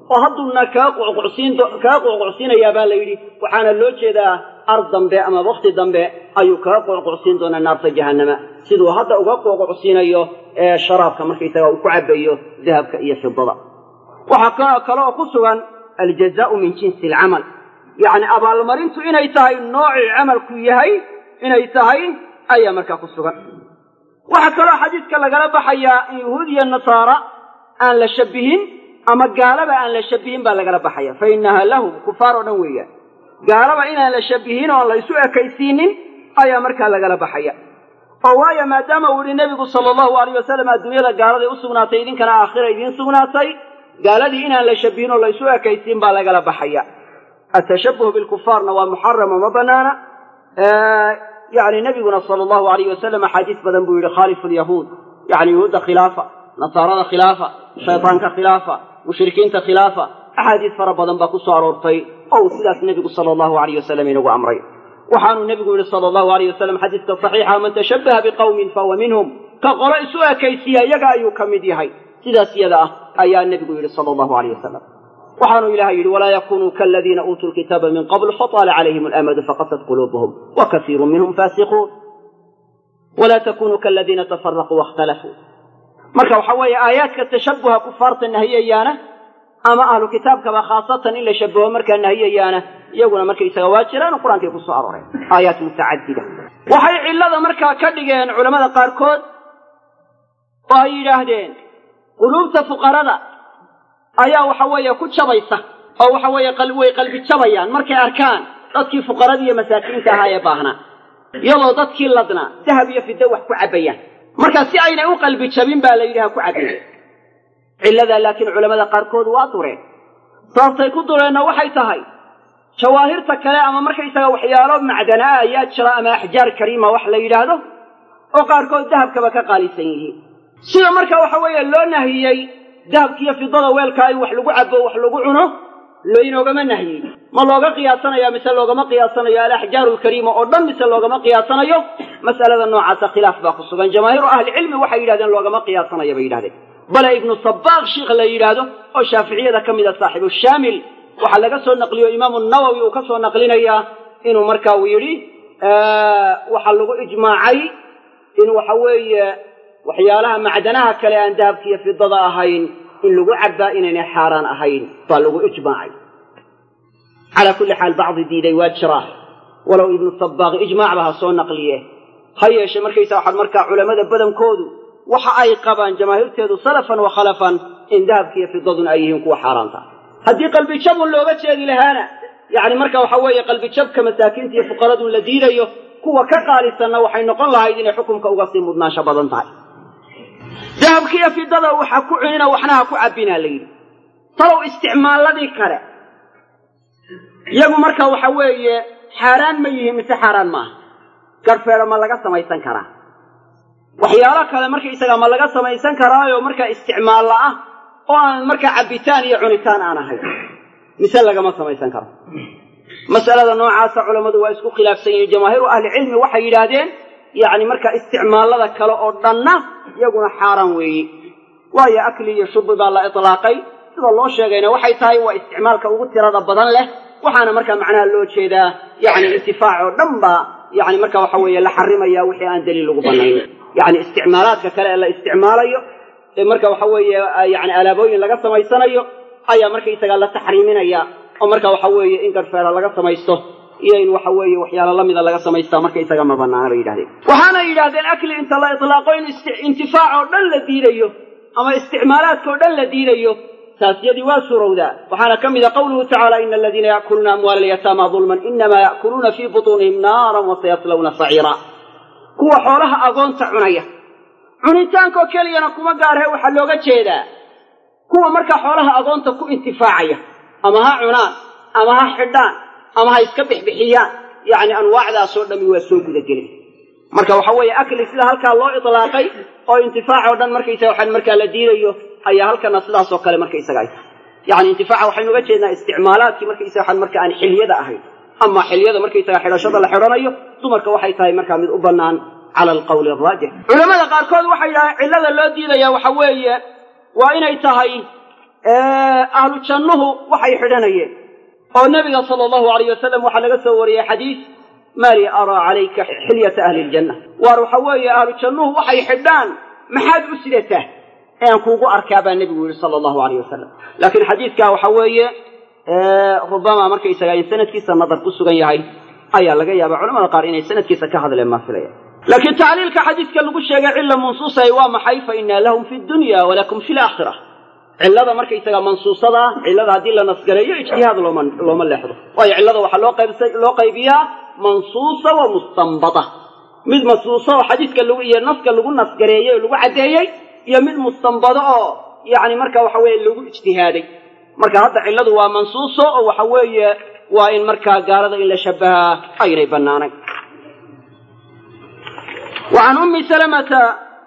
oo hadduuna kaa qucqucsiin kaa qucqucsiinayaa baa la yidhi waxaana loo jeedaa ar dambe ama wakti dambe ayuu kaga qucqucsiin doonaa naarta jahannama siduu hadda uga qucqucsiinayo ee sharaabka markaysaga uu ku cabayo dahabka iyo fidada waxaa kale oo ku sugan aljazaau min jinsi alcamal yacni abaalmarintu inay tahay noocii camalku yahay inay tahay ayaa markaa ku sugan waxaa kaloo xadiidka lagala baxayaa in yahuud iyo nasaara aan la shabihin ama gaalaba aan la shabihin baa lagala baxaya fa innaha lahum kufaar oo dhan weeyaan gaalaba inaan la shabihin oon la ysu ekaysiinin ayaa markaa lagala baxaya oo waayo maadaama uu yihi nebigu sala allahu alayh wasalam adduunyada gaaladay u sugnaatay idinkana aakhira idiin sugnaatay gaaladii inaan la shabihin oo laysu ekaysiin baa lagala baxaya atashabuhu bilkufaarna waa muxarama ma banaana yani nebiguna sala allahu alayh wasalam axaadiis badan buu yihi khaalifu lyahuud yani yahuudda khilaafa nasaarada khilaafa shaytaanka khilaafa mushrikiinta khilaafa axaadiis fara badan baa ku soo aroortay oo uu sidaas nebigu sala allahu alayh wasalam inagu amray waxaanuu nebigu yihi sala allahu alayh wasalam xadiiska saxiixa man tashabbaha biqawmin fahuwa minhum ka qolo isu ekaysiya iyaga ayuu ka mid yahay sidaas iyada ah ayaa nebigu yidhi sala allahu alayh wasalam waxaanuu ilahay yidhi walaa yakunuu kaladiina uutuu lkitaaba min qabl fataala calayhim alamadu faqasat quluubuhum wa kasiiru minhum faasiquun walaa takunuu kaladiina tafaraquu waاkhtalafuu marka waxa weeye aayaadka tashabuha kufaarta nahiyayaana ama ahlu kitaabkaba khaasatan in la shabaho markaa nahiyayaana iyaguna markaysaga waa jiraan oo qur-aankay ku soo arooreen aayaat mutacadida waxay cillada markaa ka dhigeen culamada qaarkood oo ay yidhaahdeen quluubta fuqarada ayaa waxa weeye ku jabaysa oo waxa weeye way qalbi jabayaan markay arkaan dadkii fuqaradii iyo masaakiinta ahaa ee baahnaa iyadoo dadkii ladnaa dahab iyo fiddo wax ku cabbayaan marka si aynay u qalbi jabin baa la yidhi ha ku cabin cilladaa laakiin culamada qaarkood waa dureen sababtay ku dureenna waxay tahay jawaahirta kale ama markaysaga waxyaalo macdana ah ayaa jira ama axjaar kariima wax la yidhaahdo oo qaarkood dahabkaba ka qaalisan yihiin sida marka waxa weeye loo nahiyey dahabkiiyo fidada weelkaa in wax lagu cabo wax lagu cuno loynoogama nahiyey ma looga qiyaasanaya mise loogama qiyaasanayo alaxjaaru alkariima oo dhan mise loogama qiyaasanayo mas'alada noocaasa khilaaf baa ku sugan jamaahiiru ahlicilmi waxay yidhahdeen loogama qiyaasanayo bay yidhahdeen bale ibnu sabaaq shiikh la yidhaahdo oo shaaficiyada ka mida saaxibu shaamil waxaa laga soo naqliyo imaamu nawowi uu ka soo naqlinayaa inuu marka uu yidhi waxaa lagu ijmaacay in waxa weeye waxyaalaha macdanaha kale aan dahabkiiyo fidada ahayn in lagu cabbaa inaynay xaaraan ahayn baa lagu ijmaacay calaa kulli xaal bacdi diiday waa jiraa walow ibnu sabaaq ijmaacba ha soo naqliye ha yeeshe markaysa waxaad markaa culammada badankoodu waxa ay qabaan jamaahiirteedu salafan wa khalafan in dahabkiiyo fidaduna ay yihiin kuwa xaaraanta haddii qalbijabun looga jeedi lahaana yacni marka waxa weeye qalbijabka masaakiinta iyo fuqaradu la diidayo kuwa ka qaalisanna waxay noqon lahayd inay xukumka uga sii mudnaansho badan tahay dahabkiiyo fidada waxa ku cunina waxna ha ku cabbinaa la yidhi talow isticmaaladii kale iyagu marka waxa weeye xaaraan ma yihiin mise xaaraan maaha garfeelo ma laga samaysan karaa waxyaalo kale markaysaga ma laga samaysan karaayo markaa isticmaalla ah oo aan markaa cabbitaan iyo cunitaan aan ahayn mise lagama samaysan karo mas'alada noocaasa culammadu waa isku khilaafsan yihiin jamaahiiru ahlicilmi waxay yidhaahdeen yacni markaa isticmaallada kale oo dhanna iyaguna xaaraan weeye waayo akli iyo shubi baa la itlaaqay sida loo sheegayna waxay tahay waa isticmaalka ugu tirada badan leh waxaana markaa macnaha loo jeedaa yacni intifaac oo dhan baa yacni marka waxa weeye la xarimaya wixii aan daliil lagu bannayn yacni isticmaalaadka kale ee la isticmaalayo ee marka waxa weeye yacni alaabooyin laga samaysanayo ayaa markaysagaa la taxriiminaya oo marka waxa weeye in garfeela laga samaysto iyo in waxa weeye waxyaalo lamida laga samaystaa markaysaga ma banaana bay yidhahdeen waxaana yidhahdeen akli inta la itlaaqo in intifaac oo dhan la diidayo ama isticmaalaadka oo dhan la diidayo taas yadii waa suurowdaa waxaana ka mida qawluhu tacaala ina aladiina ya'kuluuna amwaala alyataama dulman inamaa ya'kuluuna fii butuunihim naaran wasayaslawna saciira kuwa xoolaha agoonta cunaya cunitaankoo keliyana kuma gaarhe waxaa looga jeedaa kuwa markaa xoolaha agoonta ku intifaacaya ama ha cunaan ama ha xidhaan ama ha iska bixbixiyaan yacni anwaacdaasoo dhammi waa soo gudagelin marka waxa weeye akli sida halkaa loo itlaaqay oo intifaac oo dhan markaysaga waxaan markaa la diidayo ayaa halkana sidaasoo kale markaysaga ay tahay yacni intifaaca waxaynu uga jeednaa isticmaalaadkii markaysaga waxaan marka aan xilyada ahayn ama xilyada markaysaga xidhashada la xidhanayo dumarka waxay tahay markaa mid u bannaan cala alqawli araajix culamada qaarkood waxay yidhahdeen cillada loo diidaya waxa weeye waa inay tahay ahlu jannuhu waxay xidhanayeen oo nebiga sala allahu alayh wasalam waxaa laga soo wariyey xadiis mali araa calayka xilyata ahli ljanna waar waxa weeye ahlu jannuhu waxay xidhaan maxaad u sidataa ean kuugu arkaa baa nebigu yihi sala allahu alayh wasalam laakiin xadiidkaa waxa weeye rubama markaysaga in sanadkiisa nadar ku sugan yahay ayaa laga yaaba culamada qaar inay sanadkiisa ka hadleen maa filaya laakiin tacliilka xadiidka lagu sheegay cilla mansuusay waa maxay fa inaa lahum fi dunya walakum fi laakhira cillada markaysaga mansuusada cillada haddii la nasgareeyo ijtihaad looma looma leexdo waayo cillada waxaa loo qaybsa loo qaybiyaa mansuusa wa mustanbata mid mansuusa oo xadiidka lagu iyo naska lagu nasgareeyey oo lagu caddeeyey iyo mid mustanbado oo yacni marka waxa weeye lagu ijtihaaday marka hadda cilladu waa mansuuso oo waxa weeye waa in markaa gaalada in la shabahaa aynay bannaanayn wa can ummi salamata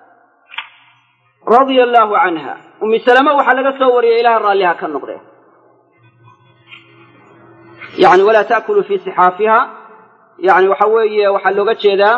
radia allaahu canha ummi salama waxaa laga soo wariyey ilaha raalliha ka noqdee yani walaa ta'kuluu fii sixaafiha yani waxa weeye waxaa looga jeedaa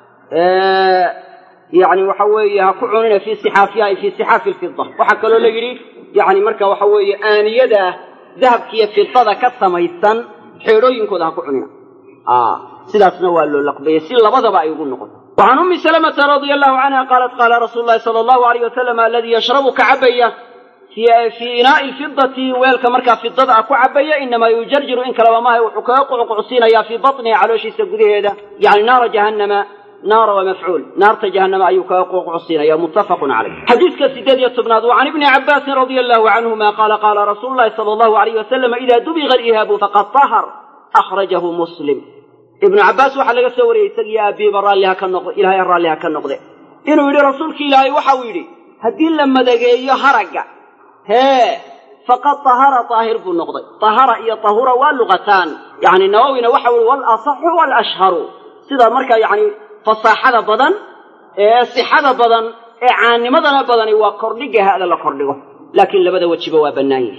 yani waxa weeye ha ku cunina fii sixaafiha ay fii sixaafi lfida waxaa kaloo la yidhi yani marka waxa weeye aaniyada dahabkiiyo fidada ka samaysan xeedhooyinkooda ha ku cunina sidaasna waa loo laqbeeyey si labadaba ay ugu noqoto وعن أم سلمة رضي الله عنها قالت قال رسول الله صلى الله عليه وسلم الذي يشرب كعبية في في إناء الفضة ويلك مركا في الضدع كعبية إنما يجرجر إن كلام ما وحكاق وقعصين يا في بطنه على شيء سجده هذا يعني نار جهنم نار ومفعول نار جهنم أي كاق وقعصين يا متفق عليه حديث كسيدات يتبناد وعن ابن عباس رضي الله عنهما قال قال رسول الله صلى الله عليه وسلم إذا دبغ الإهاب فقد طهر أخرجه مسلم ibnu cabbaas waxaa laga soo wariyey isagii aabiiba raalliha ka noqde ilaahay raalliha ka noqde inuu yidhi rasuulki ilaahay waxau yidhi haddii la madageeyo haragga hee faqad tahara daahir buu noqday tahara iyo tahura waa luqataan yacni nawowina waxa uhi walasaxu walashharu sida marka yacni fasaaxada badan ee sixada badan ee caanimadana badani waa kordhiga hada la kordhigo laakiin labada wejiba waa bannaan yihi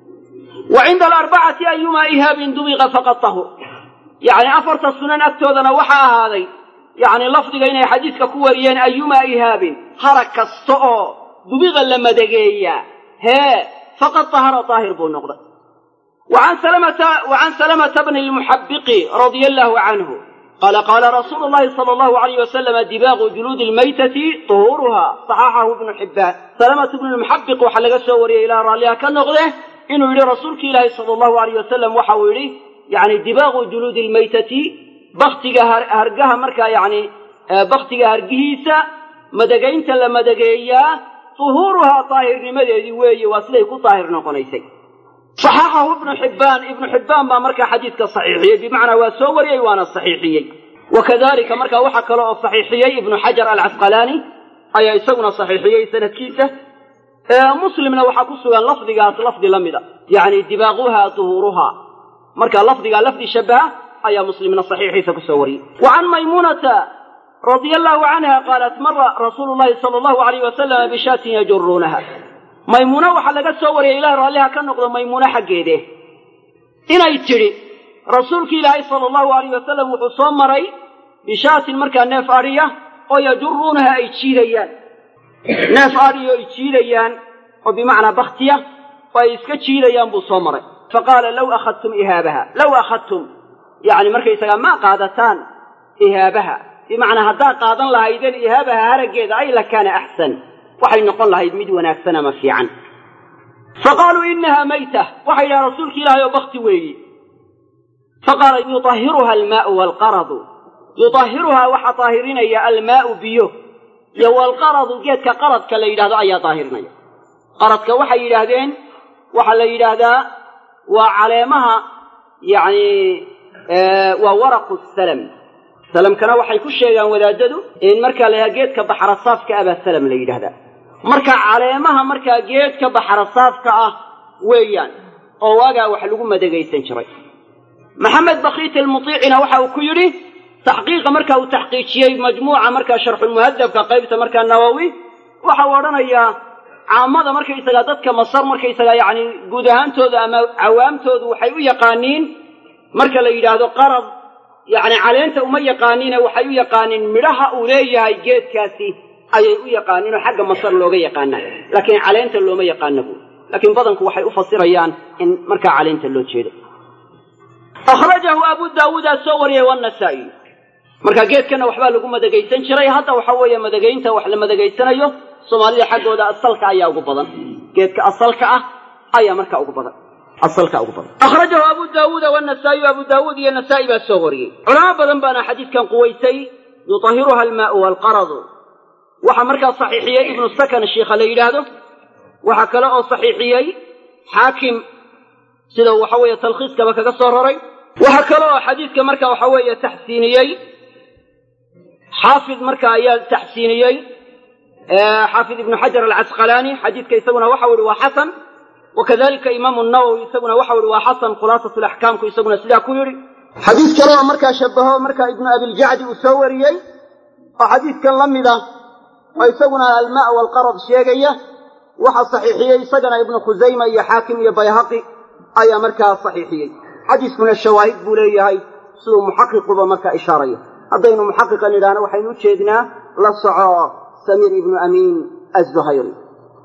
wa cinda alarbacati ayumaa ihaabin dubiqa faqad tahur yacni afarta sunan agtoodana waxaa ahaaday yacni lafdiga inay xadiidka ku wariyeen ayumaa ihaabin harag kasta oo dubiqa la madageeyaa hee faqad tahara daahir buu noqday وعن سلمة وعن سلمة بن المحبق رضي الله عنه قال قال رسول الله صلى الله عليه وسلم دباغ جلود الميتة طهورها صححه ابن حبان سلمة بن المحبق وحلق السوري إلى راليها كالنغذة إنه يري رسولك الله صلى الله عليه وسلم وحاولي يعني دباغ جلود الميتة بختك هرقها مركا يعني بختك هرقهيسا مدقين تلا مدقيا طهورها طاهر لمدى وي واسليك طاهر نقنيسي صححه ابن حبان ابن حبان ما مركا حديثك صحيحية بمعنى وسوري وانا الصحيحية وكذلك مركا وحك له الصحيحية ابن حجر العسقلاني أي يسونا صحيحية سنة كيسة مسلمنا وحكسوا لفظي قالت لفظي لمدة يعني دباغها طهورها مركا لفظي قال لفظي شبه أي مسلمنا صحيحية كسوري وعن ميمونة رضي الله عنها قالت مر رسول الله صلى الله عليه وسلم بشاة يجرونها maymuuna waxaa laga soo wariyay ilaah raalliha ka noqdo maymuune xaggeede inay tidhi rasuulki ilaahay sala allahu alayh wasalam wuxuu soo maray bishaatin markaa neef adhiya oo yajuruunaha ay jiidayaan neef adhiyo ay jiidayaan oo bimacnaa baktiya oo ay iska jiidayaan buu soo maray faqaala low akhadtum ihaabaha low akhadtum yacni markaysagaa ma qaadataan ihaabaha bimacnaa haddaad qaadan lahaydeen ihaabaha haraggeeda ay lakaana axsan waxay noqon lahayd mid wanaagsan ama fiican faqaaluu inaha mayta waxay yidhaha rasuulki ilaahay oo bakti weeyi faqaala yuطahiruha almaau waalqaradu yuطahiruhaa waxaa daahirinaya almaau biyo iyo waalqaradu geedka qaradka la yidhahdo ayaa daahirinaya qaradka waxay yidhaahdeen waxaa la yidhaahdaa waa caleemaha yani waa waraqu salam salamkana waxay ku sheegaan wadaadadu in markaa la yidhaha geedka baxrasaafka abaa salam la yidhahdaa marka caleemaha markaa geedka baxrasaafka ah weeyaan oo waagaa wax lagu madagaysan jiray maxamed bakiit almutiicina waxa uu ku yidhi taxqiiqa marka uu taxqiijiyey majmuuca markaa sharxulmuhadabka qaybta markaa nawowi waxa uu odhanayaa caamada markaysagaa dadka masar markaysagaa yacni guud ahaantooda ama cawaamtoodu waxay u yaqaaniin marka la yidhaahdo qarad yacni caleenta uma yaqaaniine waxay u yaqaaniin midhaha uu leeyahay geedkaasi ayay u yaqaaniin oo xagga masar looga yaqaanaa laakiin caleenta looma yaqaana buuri laakiin badanku waxay u fasirayaan in markaa caleynta loo jeedo akhrajahu abu daawuudaa soo wariyay wanasaa'i marka geedkana waxbaa lagu madagaysan jiray hadda waxa weeye madagaynta wax la madagaysanayo soomaalida xaggooda asalka ayaa ugu badan geedka asalka ah ayaa markaa ugu badan asalka ugu badan akhrajahu abu daawuuda wanasaa'iyu abu daawuud iyo nasaa'i baa soo wariyey culamo badan baana xadiidkan quwaysay yutahiruha almaau waalqaradu waxaa markaa saxiixiyey ibnu sakan shiikha la yidhaahdo waxaa kale oo saxiixiyey xaakim sida waxa weeye talkhiiskaba kaga soo raray waxaa kale oo xadiidka marka waxa weeye taxsiiniyey xaafid marka ayaa taxsiiniyey xaafid ibnu xajar alcasqalaani xadiidka isaguna waxau ihi waa xasan wakadalika imaamu nawowi isaguna waxau ihi waa xasan khulaasat laxkaamku isaguna sidaa ku yidhi xadiid kale oo markaa shabaho marka ibnu abiljacdi uu soo wariyey oo xadiidkan la mid ah oo isaguna almaa walqarad sheegaya waxaa saxiixiyey isagana ibnu khusayma iyo xaakim iyo bayhaqi ayaa markaa saxiixiyey xadiiskuna shawaahid buu leeyahay siduu muxaqiquba markaa ishaarayo haddaynu muxaqiqa nidhaahno waxaynu u jeednaa la soco samiir ibnu amiin azuhayri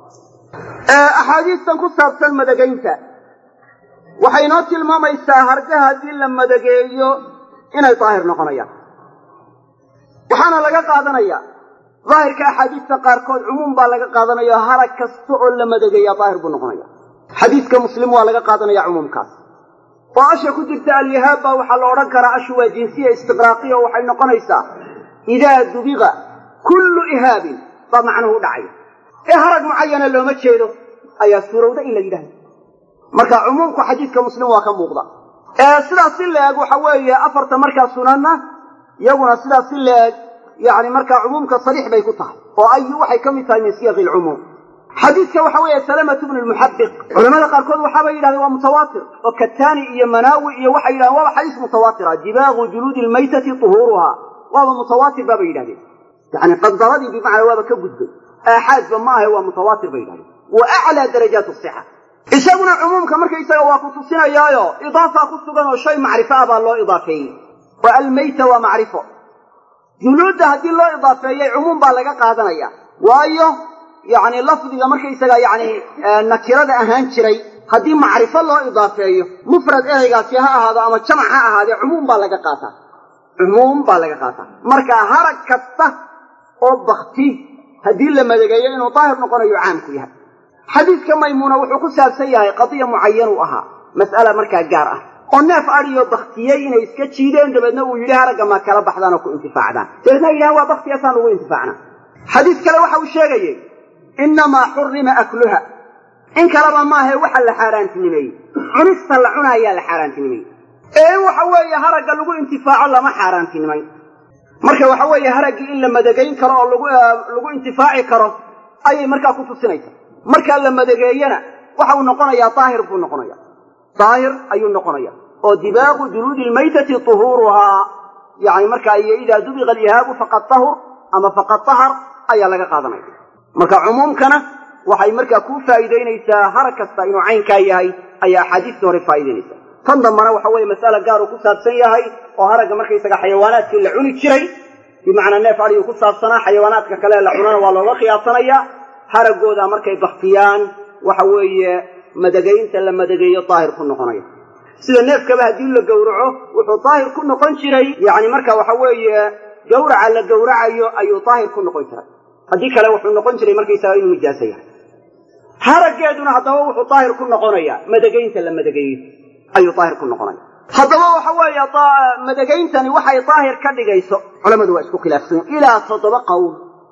axaadiistan ku saabsan madagaynta waxay inoo tilmaamaysaa hargaha haddii la madageeyo inay daahir noqonayaan waxaana laga qaadanaya daahirka axaadiista qaarkood cumuum baa laga qaadanaya harag kasta oo la madageeya daahir buu noqonaya xadiiska muslim waa laga qaadanaya cumuumkaas oo asha ku jirta alyahaab baa waxaa la odhan karaa ashu waa jinsiya istiqraaqiya oo waxay noqonaysaa idaa dubiqa kullu ihaabin baa macnuhu u dhacaya ee harag mucayana looma jeedo ayaa suurowda in la yidhahdo marka cumuumku xadiiska muslim waa ka muuqda sidaas si la-eg waxa weeye afarta markaa sunanna iyaguna sidaas si la-eg yani markaa cumuumka sariix bay ku tahay oo ayu waxay ka mid tahay min siyaqi lcumuum xadiidka waxa weeye salamatu bnu lmuxabiq culamada qaarkood waxaabay yidhahdeen waa mutawaatir oo kataani iyo manaawi iyo waxay yidhahdeen waaba xadiis mutawaatira dibaaqu juluudi lmaytati tuhuuruha waaba mutawaatir baabay yidhahdeen yani qadaradii bimacnaa waaba ka gudbay aaxaadba ma ahe waa mutawaatir bay yidhahdeen wa aclaa darajaat sixa isaguna cumuumka markaysaga waa ku tusinayaayo idaafa ku sugan oo shay macrifo ah baa loo idaafeeyey oo almayta waa macrifo juluudda haddii loo idaafeeyey cumuum baa laga qaadanaya waayo yani lafdiga markaysaga yani nakirada ahaan jiray haddii macrifo loo idaafeeyo mufrad ereygaasi ha ahaado ama jamac ha ahaadee cumuum baa laga qaataa cumuum baa laga qaataa marka harag kasta oo bakti haddii la madageeyo inuu daahir noqonayo caamku yahay xadiidka maymuuna wuxuu ku saabsan yahay qadiya mucayan uu ahaa mas'ala markaa gaar ah oo neef adiyo baktiyey inay iska jiideen dabeedna uu yidhi haragga maa kala baxdaan oo ku intifaacdaan dabeedna yidhahan waa baktiyaasaan ugu intifaacna xadiis kale waxa uu sheegayey innamaa xurrima akluha in kaleba maahae waxa la xaaraantinimeeyey cunista la cunaayaa la xaaraantinimeeyey ee in waxa weeye haragga lagu intifaaco lama xaaraantinimayn marka waxa weeye haraggii in la madagayn karo oo lagu intifaaci karo ayay markaa ku tusinaysa markaa la madageeyana waxa uu noqonayaa daahir buu noqonaya daahir ayuu noqonaya oo dibaaqu juluudi lmaytati tuhuuruhaa yani markaa iyo idaa dubiqa alihaabu faqad tahur ama faqad tahar ayaa laga qaadanaya marka cumuumkana waxay markaa kuu faa'iidaynaysaa harag kasta inuu caynkaa yahay ayaa axaadiista hore faa'idaynaysa tan dambana waxa weeye mas'ala gaar uu ku saabsan yahay oo haragga markaysaga xayawaanaadkii la cuni jiray bimacnaa neef adiyuu ku saabsanaa xayawaanaadka kale la cunana waa looga qiyaasanayaa haraggooda markay baktiyaan waxa weeye madagaynta la madageeyo daahir ku noqonaya sida neefkaba haddii la gowraco wuxuu daahir ku noqon jiray yani marka waxa weeye gawraca la gowracayo ayuu daahir ku noqon jiray haddii kale wuxuu noqon jiray markaysaga inuu nijaaso yahay haraggeeduna haddaba wuxuu daahir ku noqonayaa madagaynta la madageeyo ayuu daahir ku noqonaya haddaba waxa weeye madagayntani waxay daahir ka dhigayso culamadu waa isku khilaafsan ilaa toddoba qowl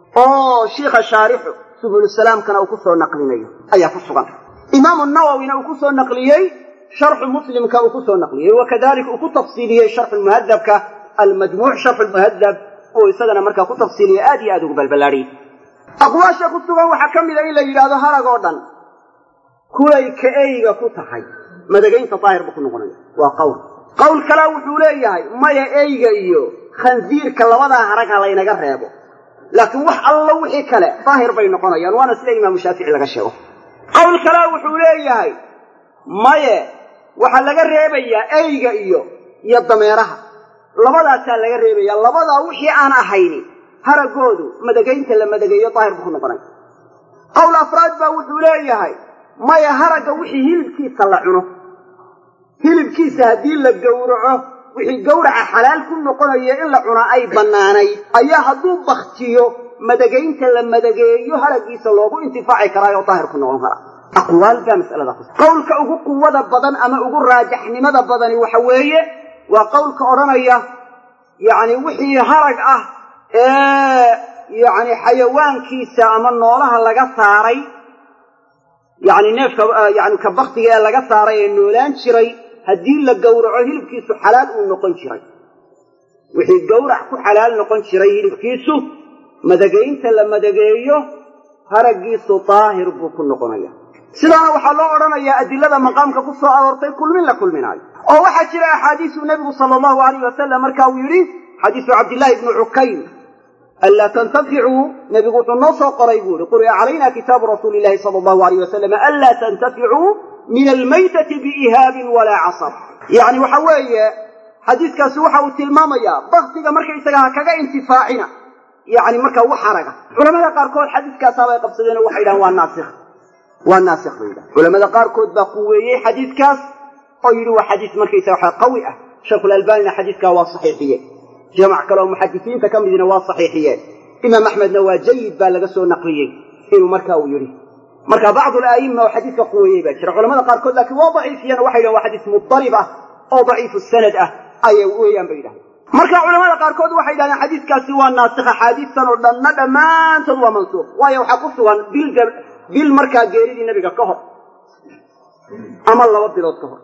oo shiikha shaarixu subulsalaamkana uu ku soo naqlinayo ayaa ku sugan imaamu nawowina uu ku soo naqliyey sharxu muslimka uu ku soo naqliyey wakadalika uu ku tafsiiliyey sharxu muhadabka almajmuuc sharxu lmuhadab uu isagana markaa ku tafsiiliyey aad iyo aad ugu balballaadhiyey aqwaasha ku sugan waxaa ka mid a in la yidhahdo harag oo dhan kulay ka eyga ku tahay madagaynta daahir buu ku noqonaya waa qowl qowl kalea wuxuu leeyahay maya eyga iyo khansiirka labadaa harag ha laynaga reebo laakiin wax allo wixii kale daahir bay noqonayaan waana sida imaamu shaafici laga sheego qowl kalea wuxuu leeyahay maye waxaa laga reebayaa eyga iyo iyo dameeraha labadaasaa laga reebaya labadaa wixii aan ahayni haraggoodu madagaynta la madageeyo daahir buu ku noqonaya qowl afraad baa wuxuu leeyahay maya haragga wixii hilibkiisa la cuno hilibkiisa haddii la gowraco wixii gowraca xalaal ku noqonaya in la cunaa ay bannaanayd ayaa hadduu baktiyo madagaynta la madageeyo haraggiisa loogu intifaaci karaa oo daahir ku noqon kara aqwaal baa masalada ku qowlka ugu quwada badan ama ugu raajaxnimada badani waxa weeye waa qowlka odhanaya yacni wixii harag ah ee yacni xayawaankiisa ama noolaha laga saaray yacni neefka yani ka baktiga ee laga saaray ee noolaan jiray haddii la gowraco hilibkiisu xalaal uu noqon jiray wixii gowrac ku xalaal noqon jiray hilibkiisu madagaynta la madageeyo haraggiisu daahir buu ku noqonaya sidaana waxaa loo odhanayaa adilada maqaamka ku soo aroortay kulmin la kulminaayo oo waxaa jira axaadiisuu nebigu sala allahu alayh wasalam marka uu yidhi xadiisu cabdillaahi ibni cukaym anlaa tantaficuu nebigu wuxuu noo soo qoray buu yihi quri'a calayna kitaabu rasuuli illahi sala allahu alayh wasalam anlaa tantaficuu min almaytati biihaabin walaa casab yacni waxa weeye xadiiskaasi waxa uu tilmaamayaa baktiga markaysaga ha kaga intifaacina yacni markaa wax haraga culamada qaarkood xadiiskaasaabay qabsadeen oo waxay yidhahan waa naasikh waa naasikh bay yidhahan culamada qaarkood baa quweeyey xadiiskaas oo yidhi waa xadiis markaysaga waxa qawi ah sheekhulalbaanina xadiiskaa waa saxiixiyeen jamac kale oo muxadisiinta ka midina waa saxiixiyeen imaam axmedna waa jayid baa laga soo naqliyey inuu marka uu yidhi marka bacdu alaa'ima oo xadiiska quweeyey baa jira culamada qaarkood laakiin waa daciifiyeen waxay yidhahan waa xadiis mudarib ah oo daciifu sanad ah ayay weeyaan bay yidhahdeen marka culamada qaarkood waxay yidhahdeen xadiiskaasi waa naasikh axaadiistan oo dhanna dhammaantood waa mansuuq waayo waxaa ku sugan bil bil markaa geeridii nebiga ka hor ama laba bilood ka hor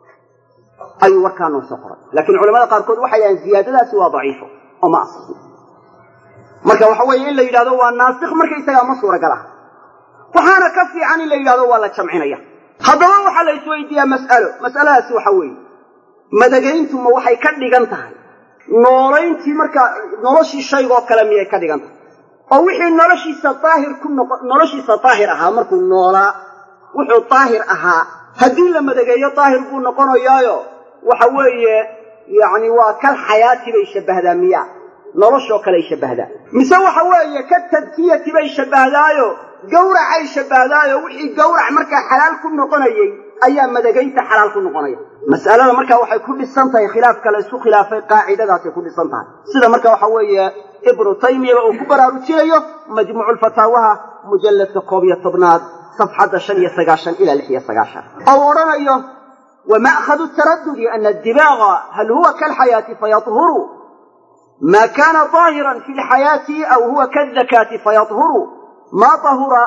ayuu warkaa noo soo qoray laakiin culamada qaarkood waxay yidhahdeen ziyaadadaasi waa daciifo oo ma asixin marka waxa weeye in la yidhahdo waa naasikh markaysagaa ma suuragal ah waxaana ka fiican in la yidhahdo waa la jamcinaya haddaba waxaa la isweydiiyaa mas'alo mas'aladaasi waxa weeye madagayntu ma waxay ka dhigan tahay noolayntii markaa noloshii shaygoo kale miyay ka dhigan tahay oo wixii noloshiisa daahir ku noqo noloshiisa daahir ahaa markuu noolaa wuxuu daahir ahaa haddii la madageeyo daahir buu noqonayaayo waxa weeye yacni waa kal xayaati bay shabbahdaa miya noloshoo kaley shabbahdaa mise waxa weeye ka tadkiyati bay shabbahdaayo gawracay shabbahdaayo wixii gawrac markaa xalaal ku noqonayey ayaa madagaynta xalaal ku noqonaya mas'alada markaa waxay ku dhisan tahay khilaafka la isku khilaafay qaacidadaasay ku dhisan tahay sida marka waxa weeye ibnu taymiyaba uu ku baraarujinayo majmuuculfataawaha mujalladka koob iyo tobnaad safxadda shan iyo sagaashan ilaa lix iyo sagaashan oo uu odhanayo wama'khadu taradudi ana adibaaga hal huwa kalxayaati fayahuru ma kana daahiran fi lxayaati aw huwa kadakaati fayahuru ma ahura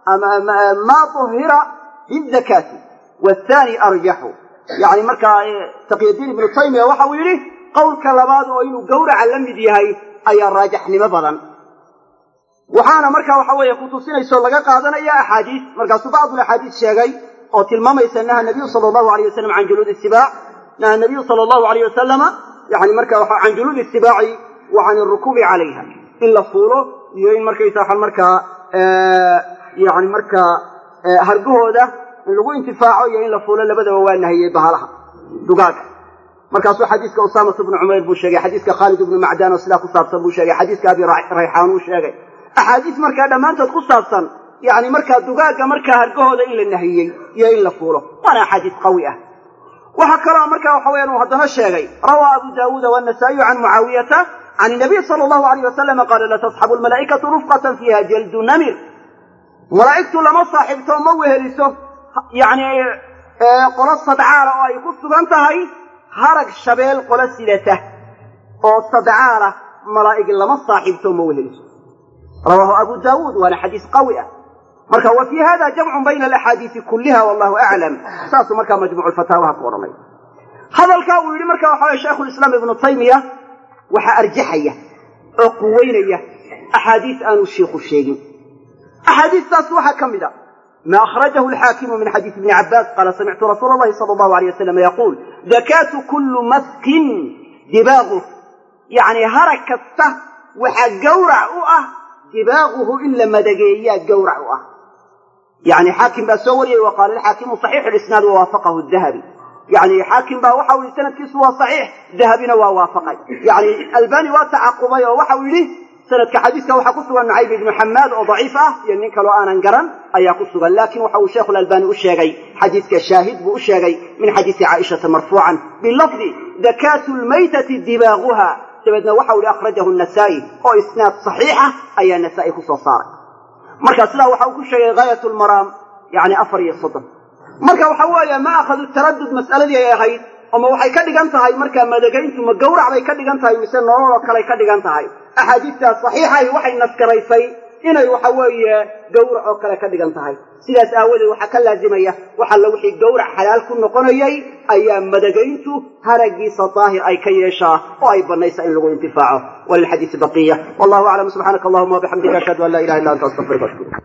ma uhira bidakaati wthani arjaxu yani markaa taqyadiin ibnu taymiya waxa uu yidhi qowlka labaad oo inuu gawraca la mid yahay ayaa raajaxnimo badan waxaana markaa waxa weeye kutusinayso laga qaadanaya axaadiis markaasuu bacdu axaadiis sheegay oo tilmaamaysa naha nabiyu sala allahu alayh wasalam can juluudi sibaac naha nabiyu sala allahu alayh wasalama yani marka can juluudi sibaaci wa can arukuubi calayha in la fuulo iyo in markaysa waxaan markaa yani markaa hargahooda in lagu intifaaco iyo in la fuulo labadaba waa nahiyey bahalaha dugaaga markaasuu xadiiska usaamatu bnu cumayr buu sheegay xadiiska khaalid ibnu macdaan oo sidaa ku saabsan buu sheegay xadiiska abi rayxaan uu sheegay axaadiis markaa dhammaantood ku saabsan yani markaa dugaagga markaa hargahooda in la nahiyey iyo in la fuulo waana axaadiis qawi ah waxaa kaloo markaa waxa weyaan uu haddana sheegay rawaa abu daawuuda wannasaa'iyu can mucaawiyata can inabiy sala allahu alayh wasalama qaala latasxabu lmalaa'ikatu rufqatan fiiha jaldu namir malaa'igtu lama saaxiibto ma weheliso yacni qolo sadcaala oo ay ku sugan tahay harag shabeel qolo sidata oo sadcaala malaa'ig lama saaxiibto ma weheliso rawaahu abu daawuud waana xadiis qawi ah marka wa fii hada jamcun bayna alaxaadiisi kulliha wallahu aclam saasuu markaa majmuucu fataawaha ku odhanay hadalkaa uu yidhi marka waxa weye shaykhulislaam ibnu taymiya waxaa arjaxaya oo quweynaya axaadiis aanu shiikhu sheegin axaadiistaas waxaa ka mid a ma akhrajahu alxaakimu min xadiisi ibni cabbaas qaala samictu rasuula allahi sala allahu alayh wasalam yaquul dakaatu kullu maskin dibaaguh yacni harag kasta waxaa gawrac u ah dibaaguhu in la madageeyaa gawrac u ah yani xaakim baa soo wariyey wa qaala alxaakimu saxiixu lisnaad wawaafaqahu dahabi yani xaakim baa waxa u yihi sanadkiisu waa saxiix dahabina waa waafaqay yani albani waa tacaqubay oo waxau yidhi sanadka xadiiska waxaa ku sugan nucayb ibnu xamaad oo daciif ah iyo nin kaloo aanan garan ayaa ku sugan laakiin waxa uu sheekhu lalbani u sheegay xadiiska shaahid buu u sheegay min xadiisi caaishata marfuucan bilafdi dakaatu lmaytati dibaaguha dabeedna waxa u ihi akhrajahu nasaa'i oo isnaad saxiixa ayaa nasaa'i ku soo saaray marka sidaa waxa uu ku sheegay haayat lmaraam yani afar iyo soddon marka waxa weeye ma akhadu taradud mas'aladii ay ahayd ama waxay ka dhigan tahay markaa madagayntu ma gawrac bay ka dhigan tahay mise nolol oo kaley ka dhigan tahay axaadiistaas saxiixahi waxay naskaraysay inay waxa weeye gawrac oo kale ka dhigan tahay sidaas aawadeed waxaa ka laazimaya wax alla wixii gawrac xalaal ku noqonayay ayaa madagayntu haragiisa daahir ay ka yeeshaa oo ay banaysa in lagu intifaaco walilxadiisi baqiya wallahu aclam subxaanaka allahuma wabixamdika ashhadu an laa ilaha illa anta astaqfiruka ashkuru